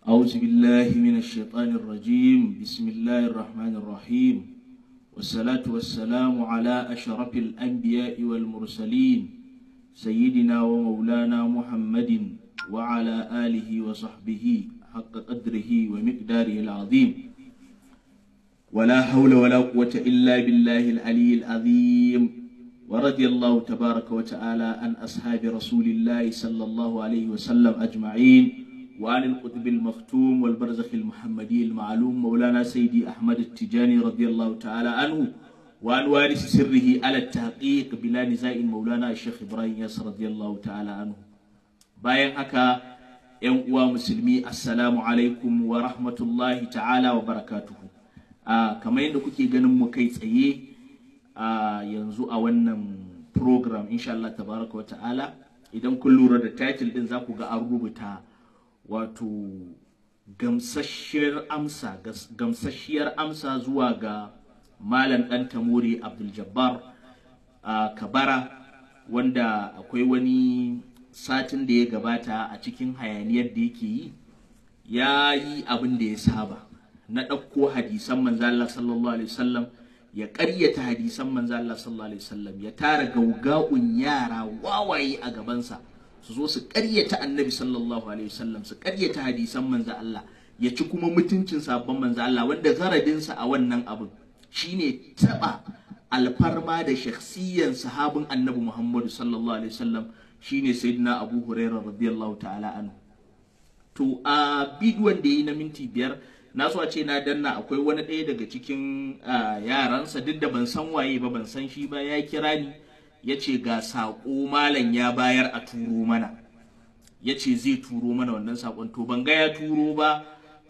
أعوذ بالله من الشيطان الرجيم بسم الله الرحمن الرحيم والصلاة والسلام على أشرف الأنبياء والمرسلين سيدنا ومولانا محمد وعلى آله وصحبه حق قدره ومقداره العظيم ولا حول ولا قوة إلا بالله العلي العظيم ورضي الله تبارك وتعالى عن أصحاب رسول الله صلى الله عليه وسلم أجمعين وعن القطب المختوم والبرزخ المحمدي المعلوم مولانا سيدي أحمد التجاني رضي الله تعالى عنه وعن وارث سره على التحقيق بلا نزاع مولانا الشيخ إبراهيم ياسر رضي الله تعالى عنه bayan haka ‘yan uwa musulmi assalamu alaikum wa rahmatullahi ta'ala wa barakatuhu a kamar yadda kuke ganin mu kai tsaye a yanzu a wannan program insha Allah tabaraka wa ta'ala idan kun lura da title din za ku ga an rubuta wato gamsasshiyar amsa gamsasshiyar amsa zuwa ga malam dan tamuri abdul jabbar a kabara wanda akwai wani satin da ya gabata a cikin hayaniyar da yake yi ya yi abin da ya saba na ɗauko hadisan manzo Allah sallallahu alaihi wasallam ya ƙaryata hadisan manzo Allah sallallahu alaihi wasallam ya tara gauga'un yara wawaye a gabansa su zo su ƙaryata annabi sallallahu alaihi wasallam su ƙaryata hadisan manzo Allah ya ci kuma mutuncin sabon manzo Allah wanda garadinsa a wannan abin shine taba alfarma da shakhsiyan sahabin annabi Muhammadu sallallahu alaihi wasallam shine sayyidina Abu Hurairah radiyallahu ta'ala anhu to a bidiyon da yi na minti biyar na so a ce na danna akwai wani ɗaya daga cikin yaransa duk da ban san waye ba ban san shi ba ya kira ni ya ce ga saƙo malam ya bayar a turo mana ya ce zai turo mana wannan saƙon to ban ga ya turo ba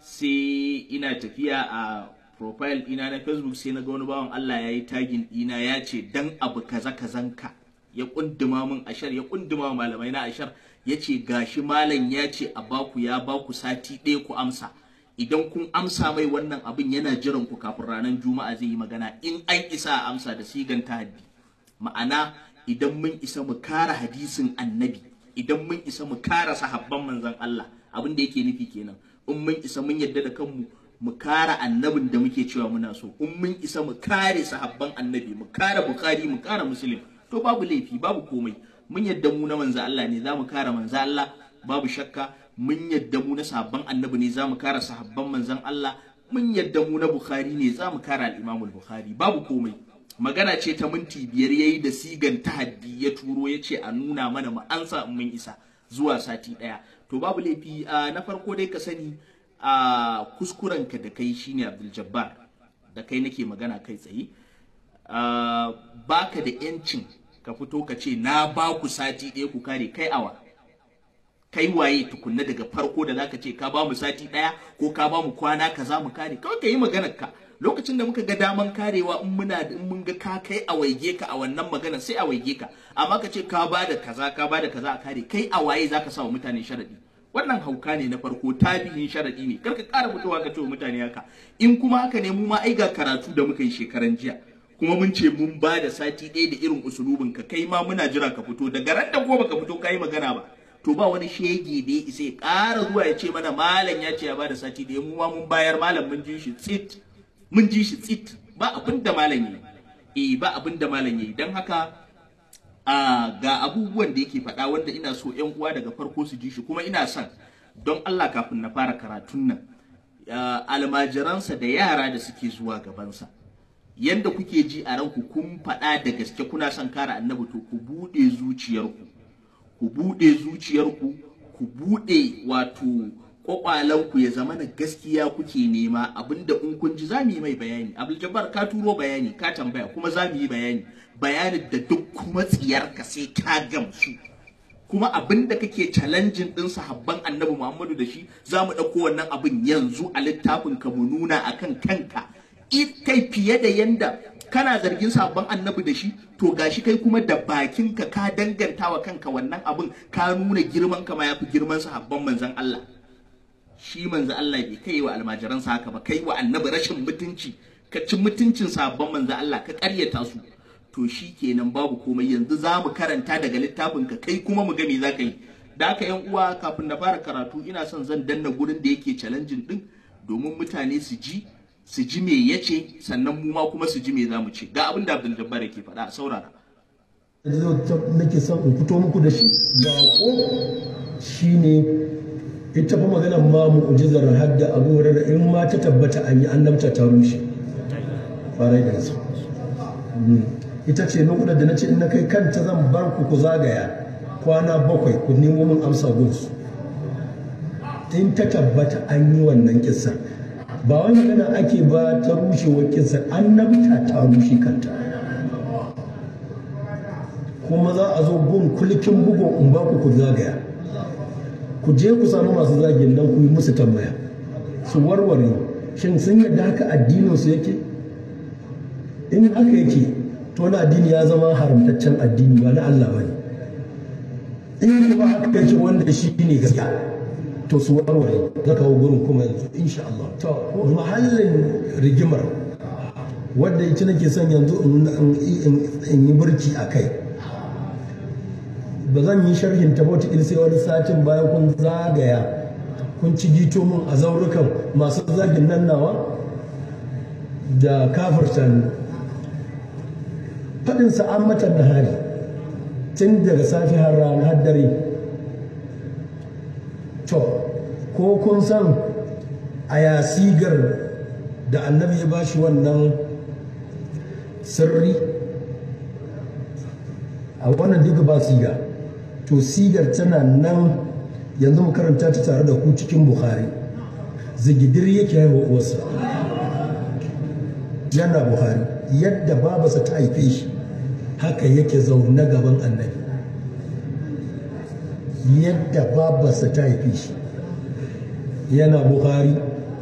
sai ina tafiya a profile ɗina na facebook sai na ga wani bawan Allah ya yi tagin ɗina ya ce dan abu kaza kazanka ya kunduma min ashar ya kunduma malamai na ashar ya ce gashi malam ya ce a baku ya baku sati ɗaya ku amsa idan kun amsa mai wannan abin yana jiran ku kafin ranar juma'a zai yi magana in an isa a amsa da sigan tahaddi ma'ana idan mun isa mu kara hadisin annabi idan mun isa mu kara sahabban manzon Allah abin da yake nufi kenan in mun isa mun yadda da kanmu mu kara annabin da muke cewa muna so in mun isa mu kare sahabban annabi mu kara bukhari mu kara muslim to babu laifi babu komai mun yadda mu na manzo Allah ne za mu kara manzo Allah babu shakka mun yadda mu na sahabban annabi ne za mu kara sahabban manzon Allah mun yadda mu na bukhari ne za mu kara al-imam al-bukhari babu komai magana ce ta minti biyar yayi da sigan tahaddi ya turo ya ce a nuna mana mu ansa in mun isa zuwa sati daya to babu laifi na farko dai ka sani a kuskurenka da kai shine Abdul Jabbar da kai nake magana kai tsaye baka da yancin ka fito ka ce na ba ku sati ɗaya ku kare kai awa kai waye tukunna daga farko da zaka ce ka ba mu sati ɗaya ko ka ba mu kwana kaza mu kare kawai ka yi maganar ka lokacin da muka ga daman karewa in muna in mun ga ka kai a waige ka a wannan magana sai a waige ka amma ka ce ka ba da kaza ka ba da kaza a kare kai a waye zaka sa wa mutane sharadi wannan hauka ne na farko tabihin sharadi ne kar ka ƙara fitowa ka ce wa mutane haka in kuma haka ne mu ma ai ga karatu da muka yi shekaran jiya kuma mun ce mun ba da sati ɗaya da irin usulubin ka kai ma muna jira ka fito daga ran da ko baka fito kai magana ba to ba wani shege da ya isa ya ƙara zuwa ya ce mana malam ya ce ya ba da sati ɗaya mu ma mun bayar malam mun ji shi tsit mun ji shi tsit ba abin da malam yayi eh ba abin da malam yayi dan haka a ga abubuwan da yake faɗa wanda ina so ƴan uwa daga farko su ji shi kuma ina son don Allah kafin na fara karatun nan almajiransa da yara da suke zuwa gabansa yanda kuke ji a ranku kun faɗa da gaske kuna son kare annabi to ku buɗe zuciyarku ku buɗe zuciyarku ku buɗe wato kwakwalanku ya zama na gaskiya kuke nema abinda in kun ji za mu yi mai bayani abdul jabbar ka turo bayani ka tambaya kuma za mu yi bayani bayanin da duk kuma tsiyarka sai ka gamsu kuma abinda kake challenging din sahabban annabi muhammadu da shi za mu ɗauko wannan abin yanzu a littafin ka mu nuna akan kanka kai fiye da yanda kana zargin sabon annabi da shi to gashi kai kuma da bakinka ka danganta wa kanka wannan abin ka nuna girman ka ma yafi girman sahabban manzon Allah shi manzon Allah bai kai wa almajiransa haka ba kai wa annabi rashin mutunci ka ci mutuncin sabon manzon Allah ka karyata su to shi kenan babu komai yanzu za mu karanta daga littafin ka kai kuma mu ga me za ka yi da haka yan uwa kafin na fara karatu ina son zan danna gurin da yake challenging din domin mutane su ji su ji me yace sannan mu ma kuma su ji me zamu ce ga abin da Abdul Jabbar yake faɗa a saurara nake son in fito muku da shi ga ko shine ita fa magana ma mu'jizar hadda Abu Hurairah in ma ta tabbata an yi annabta ta rushe farai da gaske ita ce nukudar da na ce in na kai kanta zan bar ku ku zagaya kwana bakwai ku nemo min amsa gunsu in ta tabbata an yi wannan kisa ba wani magana ake ba ta rushewar kisa annabta ta rushe kanta kuma za a zo gun kulkin bugun in ba ku ku zagaya ku je ku samu masu zagin nan ku yi musu tambaya su warware shin sun yadda haka addinin su yake in haka yake to na addini ya zama haramtaccen addini ba na Allah bane in kuma haka yake wanda shi ne gaskiya to su warware za kawo gurin kuma yanzu insha Allah to mahallin rigimar wanda ita nake son yanzu in yi burki a kai ba zan yi sharhin ta wata sai wani satin bayan kun zagaya kun ci gito mun a zaurukan masu zagin nan nawa da kafirtan faɗin sa'an matan da hari tun daga safi har rana har dare to ko kun san a yasigar da annabi ya bashi wannan sirri a wannan duka ba siga to sigar tana nan yanzu mu karanta ta tare da ku cikin bukhari zigidir yake haihuwa uwarsa yana buhari yadda babarsa ta haife shi haka yake zaune gaban annabi yadda babarsa ta haife shi yana buhari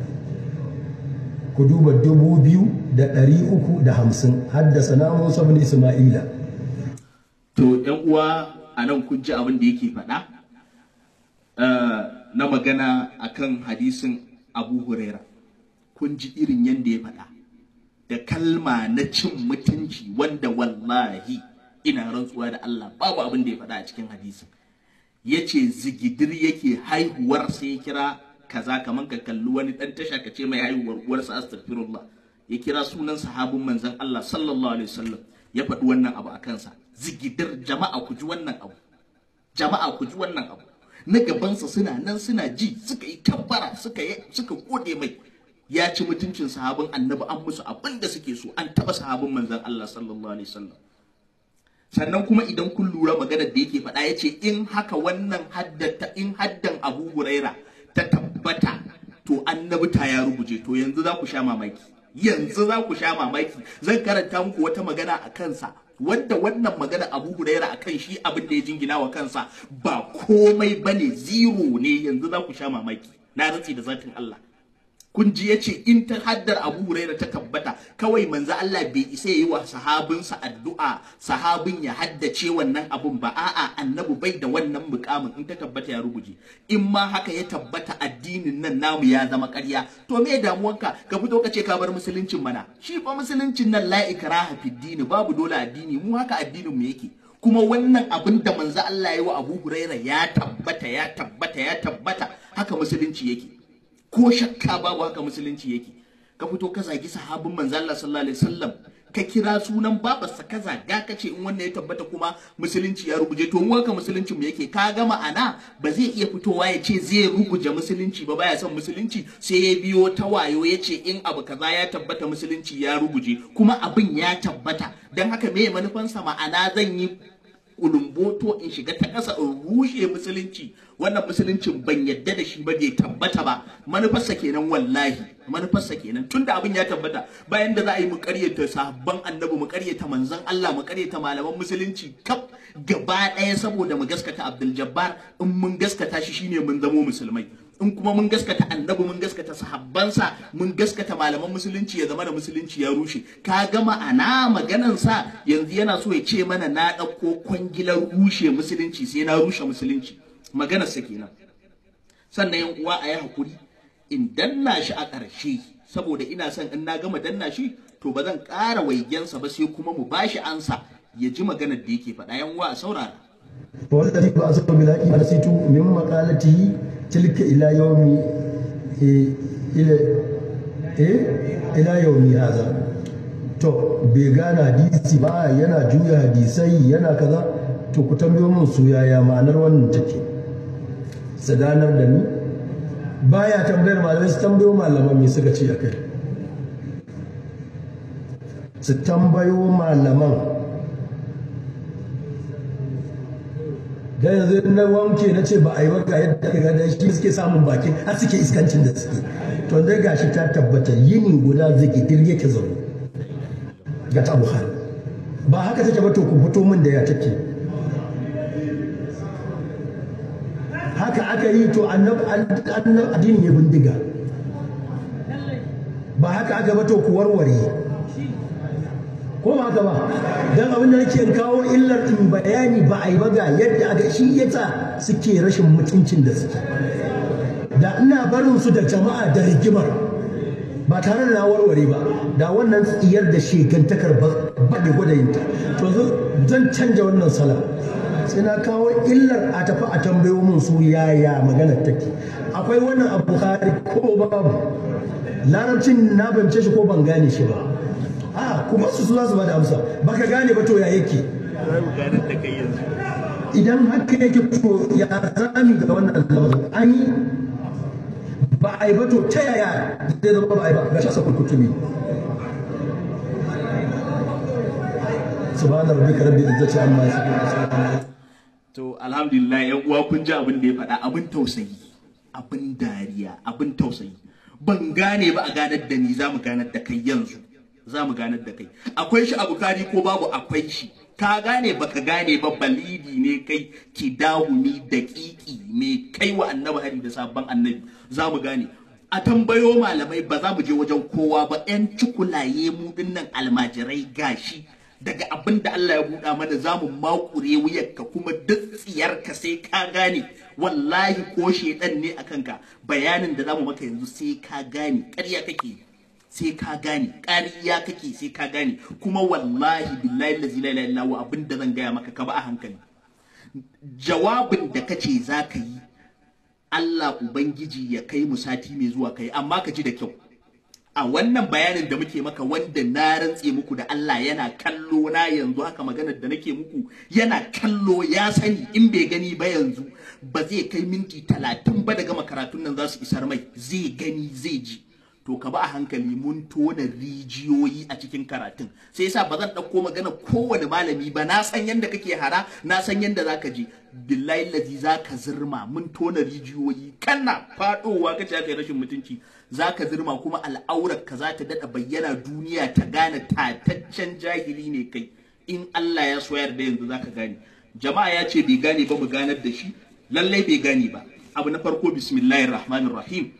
ku duba dubu biyu da ɗari uku da hamsin haddasa na musa bin isma'ila to yan uwa a nan kun ji abin da yake faɗa na magana akan hadisin abu huraira kun ji irin yadda ya faɗa da kalma na cin mutunci wanda wallahi ina rantsuwa da Allah babu abin da ya faɗa a cikin hadisin ya ce zigidir yake haihuwar sai ya kira kaza kamar ka kalli wani ɗan tasha ka ce mai haihuwar uwarsa astaghfirullah ya kira sunan sahabin manzon Allah sallallahu alaihi wasallam ya faɗi wannan abu a kansa zigidir jama'a ku ji wannan abu jama'a ku ji wannan abu na gabansa suna nan suna ji suka yi kabbara suka suka gode mai ya ci mutuncin sahabin annabi an musu abin da suke so an taba sahabin manzon Allah sallallahu alaihi wasallam sannan kuma idan kun lura maganar da yake faɗa yace in haka wannan haddata in haddan Abu Huraira ta tabbata to annabi ta ya rubuje to yanzu za ku sha mamaki yanzu za ku sha mamaki zan karanta muku wata magana a kansa wanda wannan magana Abu Huraira akan shi abin da ya jingina wa kansa ba komai bane zero ne yanzu za ku sha mamaki na rantsi da zatin Allah kun ji yace in ta haddar Abu Huraira ta tabbata kawai manzo Allah bai isa yi wa sahabinsa addu'a sahabin ya haddace wannan abun ba a'a annabi bai da wannan mukamin in ta tabbata ya rubuje in ma haka ya tabbata addinin nan namu ya zama ƙarya to me damuwanka ka fito ka ce ka bar musuluncin mana shi fa musuluncin nan la ikraha fid dini babu dole addini mu haka addinin mu yake kuma wannan abin da manzo Allah ya yi wa Abu Huraira ya tabbata ya tabbata ya tabbata haka musulunci yake ko shakka babu haka musulunci yake ka fito ka zagi sahabin manzo Allah sallallahu alaihi wasallam ka kira sunan babarsa ka zaga ka ce in wannan ya tabbata kuma musulunci ya rubuje to mu haka musulunci mu yake ka ga ma'ana ba zai iya fitowa ya ce zai rubuje musulunci ba baya son musulunci sai ya biyo ta wayo ya ce in abu kaza ya tabbata musulunci ya rubuje kuma abin ya tabbata dan haka me manufansa ma'ana zan yi ulumboto in shiga ta ƙasa in rushe musulunci wannan musuluncin ban yadda da shi ba bai tabbata ba manufarsa kenan wallahi manufarsa kenan tunda abin ya tabbata bayan da za a yi mu ƙaryata sahabban annabi mu ƙaryata manzon Allah mu ƙaryata malaman musulunci kaf gaba ɗaya saboda mu gaskata Abdul Jabbar in mun gaskata shi shine mun zamo musulmai in kuma mun gaskata annabi mun gaskata sahabbansa mun gaskata malaman musulunci ya zama da musulunci ya rushe ka ga ma'ana maganan sa yanzu yana so ya ce mana na ɗauko kwangilar rushe musulunci sai na rushe musulunci maganar sa kenan sannan yan uwa a yi hakuri in danna shi a ƙarshe saboda ina son in na gama danna shi to ba zan ƙara waigensa ba sai kuma mu bashi ansa ya ji maganar da yake faɗa yan uwa a saurara والذي بعث بالحق نسيت من مقالته تلك الى يوم الى الى يوم هذا to bai gane hadisi ba yana juya hadisai yana kaza to ku tambayo min su yaya ma'anar wannan take su ganar da ni baya tambayar malamai su tambayo malaman me suka ce akai su tambayo malaman da yanzu na wanke na ce ba a yi ba ga yadda ka gada shi suke samun bakin har suke iskancin da suke to dai gashi ta tabbata yini guda zikidir yake zaune ga ta buhari ba haka take ba to ku fito min da ya take haka aka yi to annab addini ne bindiga ba haka aka ba to ku warware ko ba haka ba dan abin da nake kawo illar in bayani ba a yi ba ga yadda aka shi yasa suke rashin mutuncin da suke da ina barin su da jama'a da rigimar ba tare da na warware ba da wannan tsiyar da shegantakar ba da gwadayinta to zan canja wannan sala sai na kawo illar a tafi a tambayo min su yaya maganar take akwai wannan abu hari ko babu larabcin na bance shi ko ban gane shi ba a kuma su za su ba da amsa baka gane ba to ya yake idan haka yake to ya zami ga wannan lamarin an yi ba a yi ba to ta yaya zai zama ba a yi ba ga shasa kurkutumi subhana rabbika rabbil izzati amma yasifun to alhamdulillah yan uwa kun ji abin da ya faɗa abin tausayi abin dariya abin tausayi ban gane ba a ganar da ni za mu ganar da kai yanzu za mu ganar da kai akwai shi a bukari ko babu akwai shi ka gane baka gane ba balidi ne kai ki dahumi daƙiƙi mai kai wa annabi hari da sabon annabi za mu gane a tambayo malamai ba za mu je wajen kowa ba yan cikulaye mu dinnan almajirai gashi daga abin da Allah ya buɗa mana za mu makure wuyarka kuma duk tsiyarka sai ka gane wallahi ko shedan ne a kanka bayanin da za mu maka yanzu sai ka gane ƙarya kake sai ka gane ƙarya kake sai ka gane kuma wallahi billahi lazi la ilaha illa abin da zan gaya maka ka ba a hankali jawabin da kace za ka yi Allah ubangiji ya kai mu sati mai zuwa kai amma ka ji da kyau a wannan bayanin da muke maka wanda na rantse muku da Allah yana kallo na yanzu haka maganar da nake muku yana kallo ya sani in bai gani ba yanzu ba zai kai minti talatin ba da gama karatun nan za su isar mai zai gani zai ji to ka ba a hankali mun tona rijiyoyi a cikin karatun sai yasa ba zan ɗauko magana kowane malami ba na san yadda kake hara na san yadda zaka je billahi lazi zaka zirma mun tona rijiyoyi kana faɗowa kace aka yi rashin mutunci zaka zirma kuma al'aurar ka za ta daɗa bayyana duniya ta gane tataccen jahili ne kai in Allah ya so yarda yanzu zaka gane jama'a ya ce bai gane ba mu ganar da shi lallai bai gane ba abu na farko bismillahir rahmanir rahim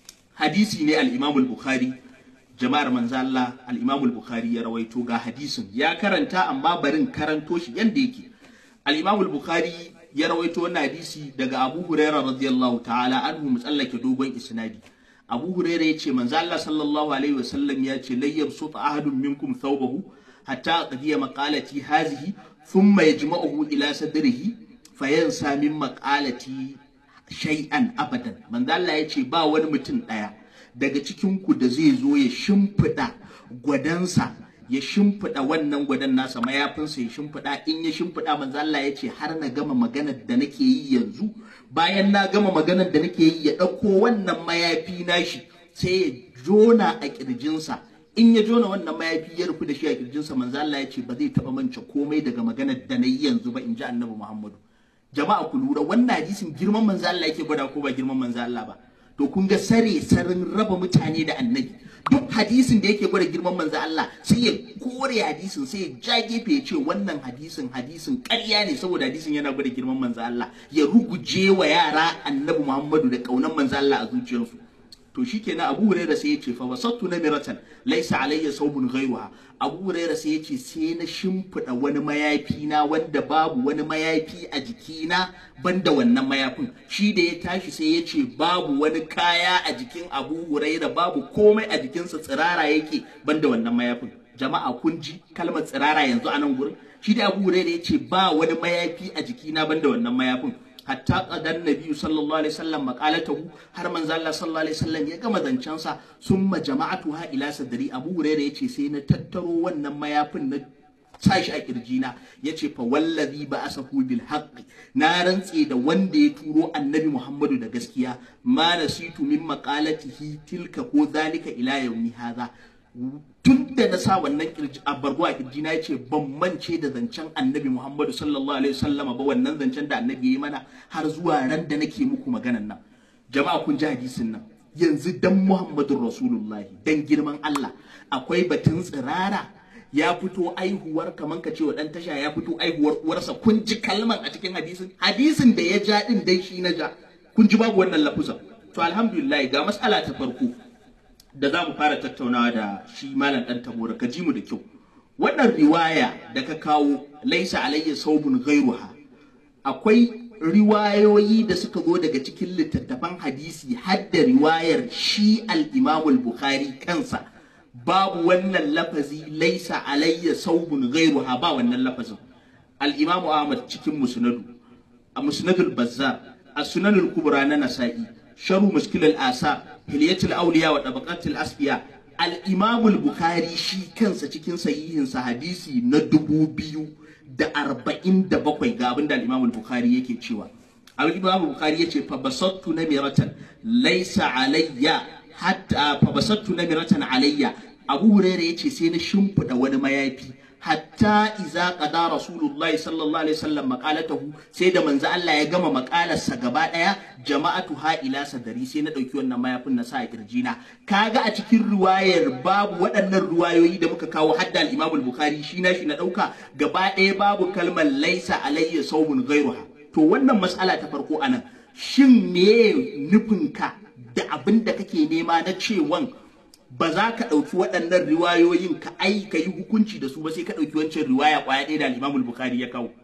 hadisi ne al-Imam al-Bukhari jama'ar manzo Allah al-Imam al-Bukhari ya rawaito ga hadisin ya karanta amma barin karanto shi yanda yake al-Imam al-Bukhari ya rawaito wannan hadisi daga Abu Hurairah radiyallahu ta'ala anhu musallake dogon isnadi Abu Hurairah yace manzo Allah sallallahu alaihi wasallam ya ce la yabsut ahadun minkum thawbahu hatta qadiya maqalati hazihi thumma yajma'uhu ila sadrihi fayansa min maqalati shay'an abadan manzo Allah ya ce ba wani mutum ɗaya daga cikin ku da zai zo ya shimfiɗa gwadansa ya shimfiɗa wannan gwadan nasa mayafinsa ya shimfiɗa in ya shimfiɗa manzo Allah ya ce har na gama maganar da nake yi yanzu bayan na gama maganar da nake yi ya ɗauko wannan mayafi nashi sai ya jona a ƙirjinsa in ya jona wannan mayafi ya rufu da shi a ƙirjinsa manzo Allah ya ce ba zai taɓa mance komai daga maganar da na yi yanzu ba in ji annabi Muhammadu jama'a ku lura wannan hadisin girman manzo Allah yake gwada ko ba girman manzo Allah ba to kun ga sare sarin raba mutane da annabi duk hadisin da yake gwada girman manzo Allah sai ya kore hadisin sai ya ja gefe ya ce wannan hadisin hadisin ƙarya ne saboda hadisin yana gwada girman manzo Allah ya ruguje wa yara annabi Muhammadu da kaunan manzo Allah a zuciyarsu to shikenan Abu Hurairah sai ya ce fa wasattu namiratan laysa alayya sawbun ghayruha Abu Hurairah sai ya ce sai na shimfida wani mayafi na wanda babu wani mayafi a jikina banda wannan mayafin shi da ya tashi sai ya ce babu wani kaya a jikin Abu Hurairah babu komai a jikinsa tsirara yake banda wannan mayafin jama'a kun ji kalmar tsirara yanzu a nan gurin shi da Abu Hurairah yace ba wani mayafi a jikina banda wannan mayafin hatta qadan nabi sallallahu alaihi wasallam maqalatahu har manzo Allah sallallahu alaihi wasallam ya gama zancen sa summa jama'atuha ila sadri Abu Hurairah yace sai na tattaro wannan mayafin na sashi a kirjina yace fa wallazi ba asahu bil haqqi na rantse da wanda ya turo annabi Muhammadu da gaskiya ma nasitu min maqalatihi tilka ko zalika ila yawmi hadha tun da na sa wannan kirji a bargo a kirji na yace ban mance da zancen annabi Muhammadu sallallahu alaihi wasallam ba wannan zancen da annabi yayi mana har zuwa ran da nake muku maganan nan jama'a kun ji hadisin nan yanzu dan Muhammadun Rasulullahi dan girman Allah akwai batun tsirara ya fito aihuwar kaman ka ce wa dan tasha ya fito aihuwar uwarsa kun ji kalman a cikin hadisin hadisin da ya ja din dai shi na ja kun ji babu wannan lafuzan to alhamdulillah ga mas'ala ta farko da za mu fara tattaunawa da shi malam dan tabora ka ji mu da kyau wannan riwaya da ka kawo laisa alayya saubun ghairuha akwai riwayoyi da suka zo daga cikin littattafan hadisi har da riwayar shi al-Imam al-Bukhari kansa babu wannan lafazi laisa alayya saubun ghairuha ba wannan lafazin al-Imam Ahmad cikin musnadu a musnadul Bazzar as-Sunan al-Kubra na Nasa'i sharu muskil al-Asar hilyatul awliya wa tabaqatul asfiya al-Imam al-Bukhari shi kansa cikin sahihinsa hadisi na dubu biyu da arba'in da bakwai ga abin da al bukhari yake cewa al-imam bukhari yace fa basattu namiratan laysa alayya hatta fa basattu namiratan alayya abu hurairah yace sai na shimfida wani mayafi hatta iza qada rasulullahi sallallahu alaihi wasallam maqalatahu sai da manzo Allah ya gama makalarsa gaba daya jama'atu ha ila sadari sai na dauki wannan mayafin na sa a kirjina kaga a cikin riwayar babu waɗannan riwayoyi da muka kawo hadda al-Imam al-Bukhari shi na shi na dauka gaba daya babu kalmar laisa alayya sawmun ghairuha to wannan mas'ala ta farko anan shin me nufinka da abin da kake nema na cewan ba za ka ɗauki waɗannan riwayoyin ka ai ka yi hukunci da su ba sai ka ɗauki wancan riwaya ƙwaya ɗaya da Imam Bukhari ya kawo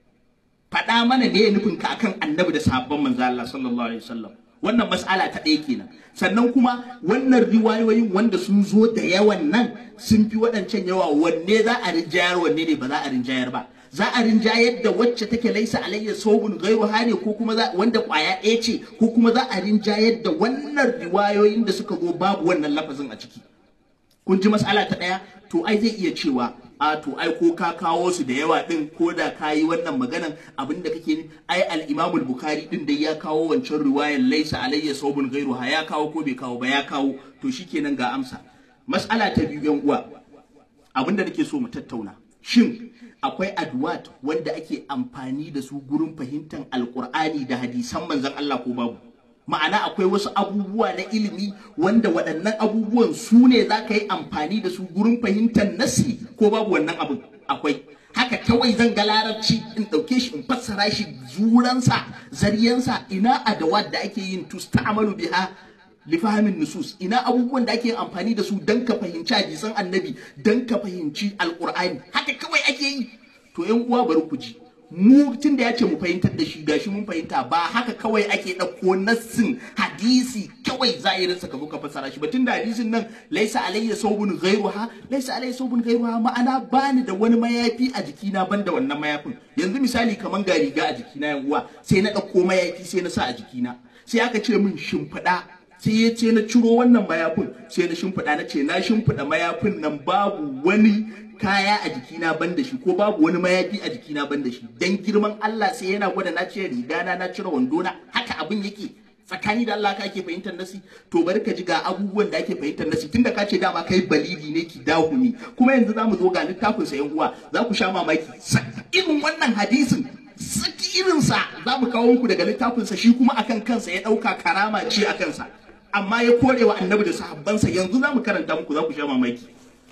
faɗa mana ne nufin ka akan annabi da sahabban manzo Allah sallallahu alaihi wasallam wannan mas'ala ta ɗaya kenan sannan kuma wannan riwayoyin wanda sun zo da yawan nan sun fi waɗancan yawa wanne za a rinjayar wanne ne ba za a rinjayar ba za a rinjayar da wacce take laisa alayya sobun gairu hane ko kuma wanda kwaya ɗaya ce ko kuma za a rinjayar da wannan riwayoyin da suka zo babu wannan lafazin a ciki kun ji mas'ala ta ɗaya to ai zai iya cewa a to ai ko ka kawo su da yawa din ko da ka yi wannan maganan abin da kake ni ai al-Imam bukhari din dai ya kawo wancan riwayar laisa alayya sobun gairu ha ya kawo ko bai kawo ba ya kawo to shikenan ga amsa mas'ala ta biyu yan uwa abin da nake so mu tattauna shin akwai adwat wanda ake amfani da su gurin fahimtar alkur'ani da hadisan manzon Allah ko babu ma'ana akwai wasu abubuwa na ilimi wanda waɗannan abubuwan su ne za ka yi amfani da su gurin fahimtar nasi ko babu wannan abin akwai haka kawai zan ga larabci in ɗauke shi in fassara shi zuransa zariyansa ina adawat da ake yin tusta'malu biha lifahamin nusus ina abubuwan da ake amfani da su don ka fahimci hadisan annabi don ka fahimci alkur'ani haka kawai ake yi to yan uwa bari ku ji mu tun da ya ce mu fahimtar da shi gashi mun fahimta ba haka kawai ake ɗauko nassin hadisi kawai zahirin sa ka zo ka fassara shi ba tun da hadisin nan laisa alayya saubun ghairuha laisa alayya saubun ghairuha ma'ana bani da wani mayafi a jikina ban da wannan mayafin yanzu misali kaman ga riga a jikina yan uwa sai na ɗauko mayafi sai na sa a jikina sai aka ce min shimfiɗa sai ya ce na ciro wannan mayafin sai na shimfiɗa na ce na shimfiɗa mayafin nan babu wani kaya a jikina ban da shi ko babu wani mayafi a jikina ban da shi dan girman Allah sai yana gwada na cire rigana na cire wandona haka abin yake tsakani da Allah ka ake fahimtar nasi to bari ka ji ga abubuwan da ake fahimtar nasi tunda ka ce dama kai balidi ne ki dahu ne kuma yanzu zamu zo ga littafin sa yan uwa za ku sha mamaki irin wannan hadisin saki irinsa za mu kawo muku daga littafinsa shi kuma akan kansa ya ɗauka karama ce a kansa amma ya kore wa annabi da sahabbansa yanzu za mu karanta muku za ku sha mamaki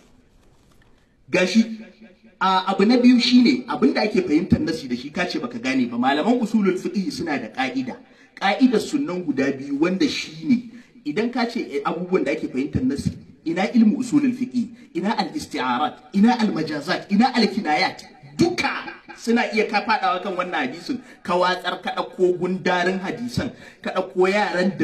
gashi a abu na biyu shine abin da ake fahimtar nasi da shi kace baka gane ba malaman usulul fiqh suna da ka'ida ka'idar sunnan guda biyu wanda shine idan ka ce abubuwan da ake fahimtar nasi ina ilmu usulul fiqh ina al-isti'arat ina al-majazat ina al-kinayat duka suna iya ka fadawa kan wannan hadisin ka watsar ka ɗauko gundarin hadisan ka ɗauko yaran da dabbo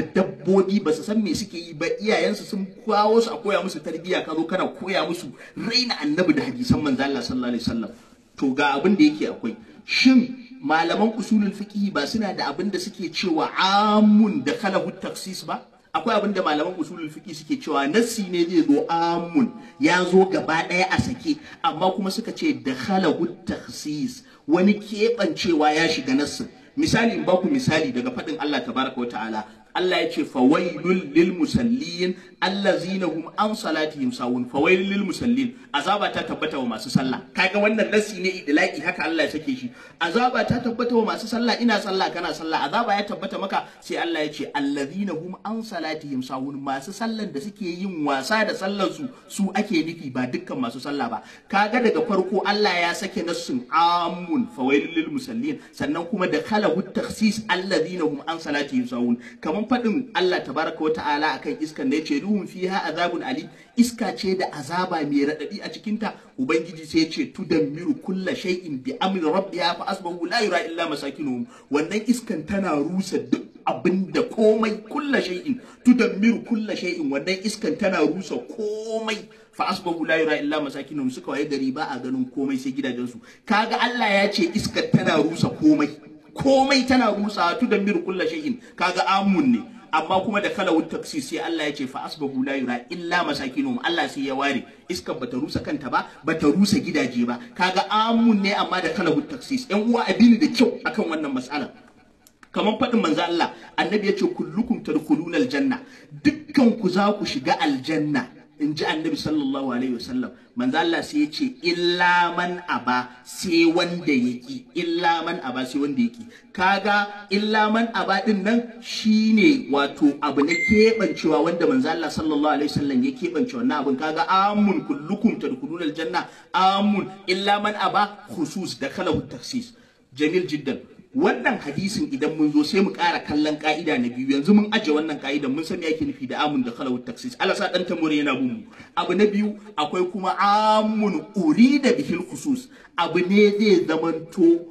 dabbobi ba su san me suke yi ba iyayensu sun kawo su a koya musu tarbiyya ka zo kana koya musu raina annabi da hadisan manzo Allah sallallahu alaihi wasallam to ga abin da yake akwai shin malaman usulul fiqh ba suna da abin da suke cewa amun da khalahu taksis ba akwai abin da malaman usulul fiqh suke cewa nassi ne zai zo amun ya zo gaba ɗaya a sake amma kuma suka ce da khalahu taksis wani keɓancewa ya shiga nassin misali in baku misali daga faɗin Allah tabaraka wa ta'ala Allah ya ce fawailul lil musallin allazina hum an salatihim sawun fawailul lil musallin azaba ta tabbata wa masu sallah kaga wannan nasi ne idlaki haka Allah ya sake shi azaba ta tabbata wa masu sallah ina sallah kana sallah azaba ya tabbata maka sai Allah ya ce allazina hum an salatihim sawun masu sallan da suke yin wasa da sallar su su ake nufi ba dukkan masu sallah ba kaga daga farko Allah ya sake nassun amun fawailul lil musallin sannan kuma da khalahu takhsis allazina hum an salatihim sawun kamar kamar faɗin Allah tabaraka wa ta'ala akan iskan da yace ruhun fiha azabun ali iska ce da azaba mai radadi a cikinta ubangiji sai yace tudammiru kulla shay'in bi amri rabbiha fa asbahu la yura illa masakinuhum wannan iskan tana rusa duk abinda komai kulla shay'in tudammiru kulla shay'in wannan iskan tana rusa komai fa asbahu la yura illa masakinuhum suka waye gari ba a ganin komai sai gidajensu kaga Allah ya ce iskar tana rusa komai komai tana rusa tu da mir kulla shay'in kaga amun ne amma kuma da kalawut taksi sai Allah ya ce fa asbahu la yura illa masakinum Allah sai ya ware iskar bata rusa kanta ba bata rusa gidaje ba kaga amun ne amma da kalawut taksi yan uwa abini da kyau akan wannan mas'ala kamar faɗin manzo Allah annabi ya ce kullukum tadkhuluna aljanna dukkan ku za ku shiga aljanna in ji annabi sallallahu alaihi wasallam manzo Allah sai ya ce illa man aba sai wanda yaki illa man aba sai wanda yaki kaga illa man aba din nan shine wato abu na kebancewa wanda manzo Allah sallallahu alaihi wasallam ya kebance wannan abun kaga amun kullukum tadkhuluna aljanna amun illa man aba khusus da khalahu taksis jamil jiddan wannan hadisin idan mun zo sai mu ƙara kallon ka'ida na biyu yanzu mun aje wannan ka'idan mun san me yake nufi da amun da khalawut taksis Allah sa dan tamure yana bin mu abu na biyu akwai kuma amun urida bihil khusus abu ne zai zamanto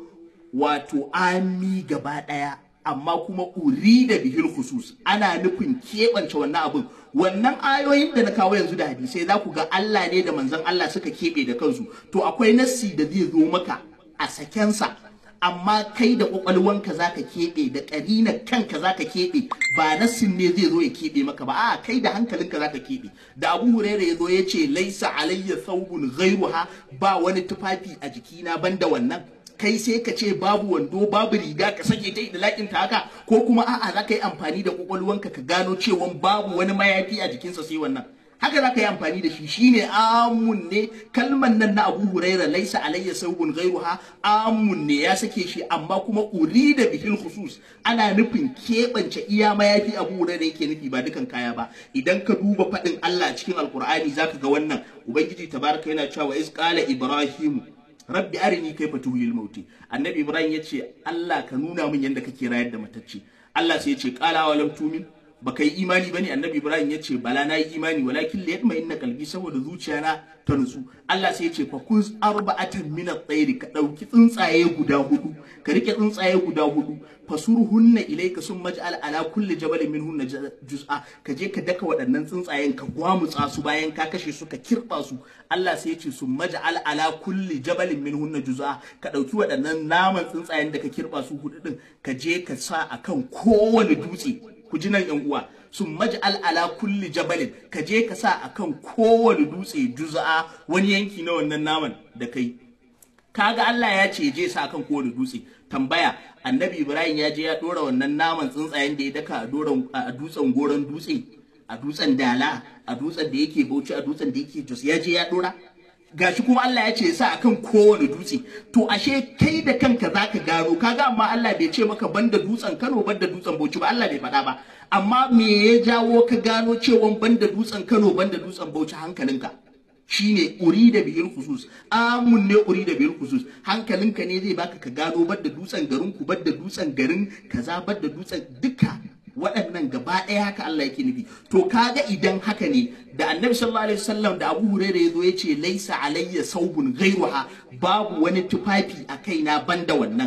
wato ami gaba daya amma kuma urida bihil khusus ana nufin keɓance wannan abun wannan ayoyin da na kawo yanzu da hadisai za ku ga Allah ne da manzon Allah suka keɓe da kansu to akwai nassi da zai zo maka a sakensa amma kai da kwakwalwanka za ka keɓe da ƙarinar kanka za ka keɓe ba nassin ne zai zo ya keɓe maka ba a kai da hankalinka za ka keɓe da abu huraira ya zo ya ce laisa alayya thawbun ghairuha ba wani tufafi a jikina banda wannan kai sai ka ce babu wando babu riga ka sake ta da lakin ta haka ko kuma a'a za ka yi amfani da kwakwalwanka ka gano cewa babu wani mayafi a jikinsa sai wannan haka za ka yi amfani da shi shine amun ne kalman nan na abu huraira laisa alayya saubun gairuha amun ne ya sake shi amma kuma urida bihil khusus ana nufin keɓance iya mayafi abu huraira yake nufi ba dukan kaya ba idan ka duba faɗin Allah cikin alkur'ani zaka ga wannan ubangiji tabaraka yana cewa iz qala ibrahim rabbi arini kaifa tuhil mauti annabi ibrahim yace Allah ka nuna min yanda kake rayar da matacce Allah sai ya ce qala walam tumin baka yi imani bane annabi ibrahim ya ce bala na yi imani walakin la yatma inna qalbi saboda zuciyana ta nutsu Allah sai ya ce fa kun arba'atan min at-tayri ka dauki tsuntsaye guda hudu ka rike tsuntsaye guda hudu fasurhunna ilayka sun maj'al ala kulli jabalin minhunna juz'a ka je ka daka waɗannan tsuntsayen ka gwamutsa su bayan ka kashe su ka kirba su Allah sai ya ce sun maj'al ala kulli jabalin minhunna juz'a ka dauki waɗannan naman tsuntsayen da ka kirba su hudu din ka je ka sa akan kowane dutse ku ji nan yan uwa sun maj'al ala kulli jabalin ka je ka sa akan kowane dutse juz'a wani yanki na wannan naman da kai kaga Allah ya ce je sa akan kowane dutse tambaya annabi Ibrahim ya je ya dora wannan naman tsuntsayen da ya daka a dutsen goron dutse a dutsen dala a dutsen da yake bauchi a dutsen da yake jos ya je ya dora gashi kuma Allah ya ce sa akan kowane dutse to ashe kai da kanka zaka gano kaga amma Allah bai ce maka banda dutsen Kano banda dutsen Bauchi ba Allah bai faɗa ba amma me ya jawo ka gano cewa banda dutsen Kano banda dutsen Bauchi hankalinka shine uri da bihil khusus amun ne uri da bihil khusus hankalinka ne zai baka ka gano banda dutsen garin ku banda dutsen garin kaza banda dutsen duka waɗannan gaba ɗaya haka Allah yake nufi to kaga idan haka ne da annabi sallallahu alaihi wasallam da Abu Hurairah yazo ya ce laisa alayya saubun ghairuha babu wani tufafi a kaina banda wannan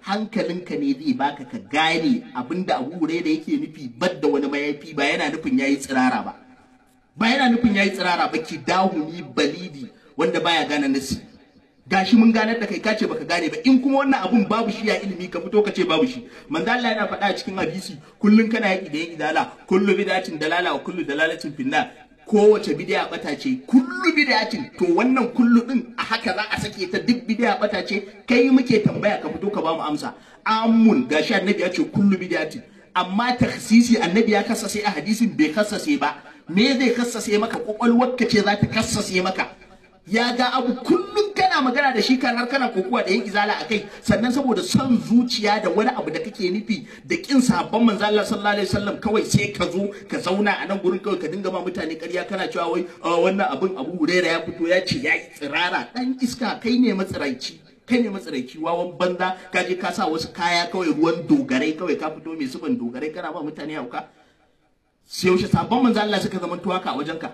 hankalinka ne zai baka ka gane abinda Abu Huraira yake nufi badda wani mayafi ba yana nufin yayi tsirara ba ba yana nufin yayi tsirara ba ki dahuni balidi wanda baya gane nasi gashi mun ganar da kai ka ce baka gane ba in kuma wannan abun babu shi ya ilimi ka fito ka ce babu shi manzo Allah yana faɗa a cikin hadisi kullun kana yaki da yin idala kullu bid'atin dalala wa kullu dalalatin finna kowace bid'a bata ce kullu bid'atin to wannan kullu din a haka za a sake ta duk bid'a bata ce kai muke tambaya ka fito ka ba mu amsa amun gashi annabi ya ce kullu bid'atin amma takhsisi annabi ya kassase a hadisin bai kassase ba me zai kassase maka kwakwalwarka ce za ta kassase maka ya ga abu kullum kana magana da shi kan har kana kokuwa da yin izala a kai sannan saboda son zuciya da wani abu da kake nufi da kin sabon manzo Allah sallallahu alaihi wasallam kawai sai ka zo ka zauna a nan gurin kawai ka dinga ma mutane ƙarya kana cewa wai wannan abin Abu Huraira ya fito ya ce ya tsirara dan iska kai ne matsiraici kai ne matsiraici wawan banza ka je ka sa wasu kaya kawai ruwan dogarai kawai ka fito mai suban dogarai kana ba mutane hauka sai yaushe sabon manzo Allah suka zama tuwaka a wajenka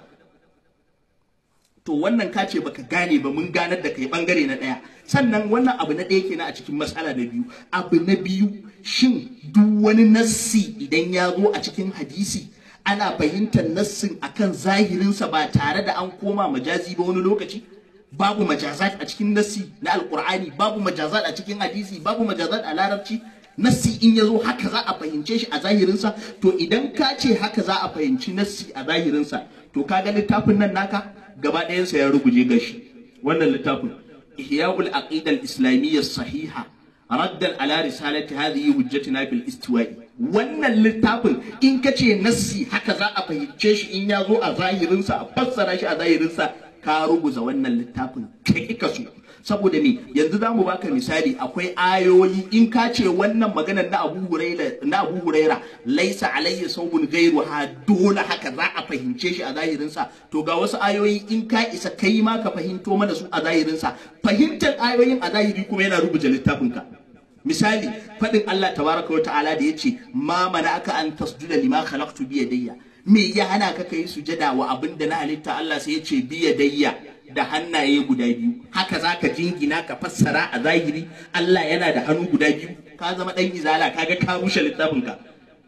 to wannan ka ce baka gane ba mun ganar da kai bangare na daya sannan wannan abu na ɗaya kenan a cikin matsala na biyu abu na biyu shin duk wani nassi idan ya zo a cikin hadisi ana fahimtar nassin akan zahirinsa ba tare da an koma majazi ba wani lokaci babu majazat a cikin nassi na alkur'ani babu majazat a cikin hadisi babu majazat a larabci nassi in ya zo haka za a fahimce shi a zahirinsa to idan ka ce haka za a fahimci nassi a zahirinsa to ka ga littafin nan naka gaba ɗayansa ya ruguje gashi wannan littafin ihya'ul aqida al-islamiyya sahiha raddan ala risalati hadhihi hujjatina bil istiwa'i wannan littafin in ka ce nassi haka za a fahimce shi in ya zo a zahirinsa a fassara shi a zahirinsa ka ruguza wannan littafin kai ka so saboda me yanzu zamu baka misali akwai ayoyi in ka ce wannan maganar na Abu Huraira na Abu Huraira laisa alayya saubun gairu ha dole haka za a fahimce shi a zahirin sa to ga wasu ayoyi in ka isa kai ma ka fahimto mana su a zahirin sa fahimtar ayoyin a zahiri kuma yana rubuta littafin ka misali fadin Allah tabaraka wa ta'ala da yace ma mana aka an tasjuda lima khalaqtu bi yadayya me ya hana ka kai sujada wa abinda na halitta Allah sai yace bi yadayya da hannaye guda biyu haka za ka jingina ka fassara a zahiri Allah yana da hannu guda biyu ka zama dan izala kaga ka rushe littafin ka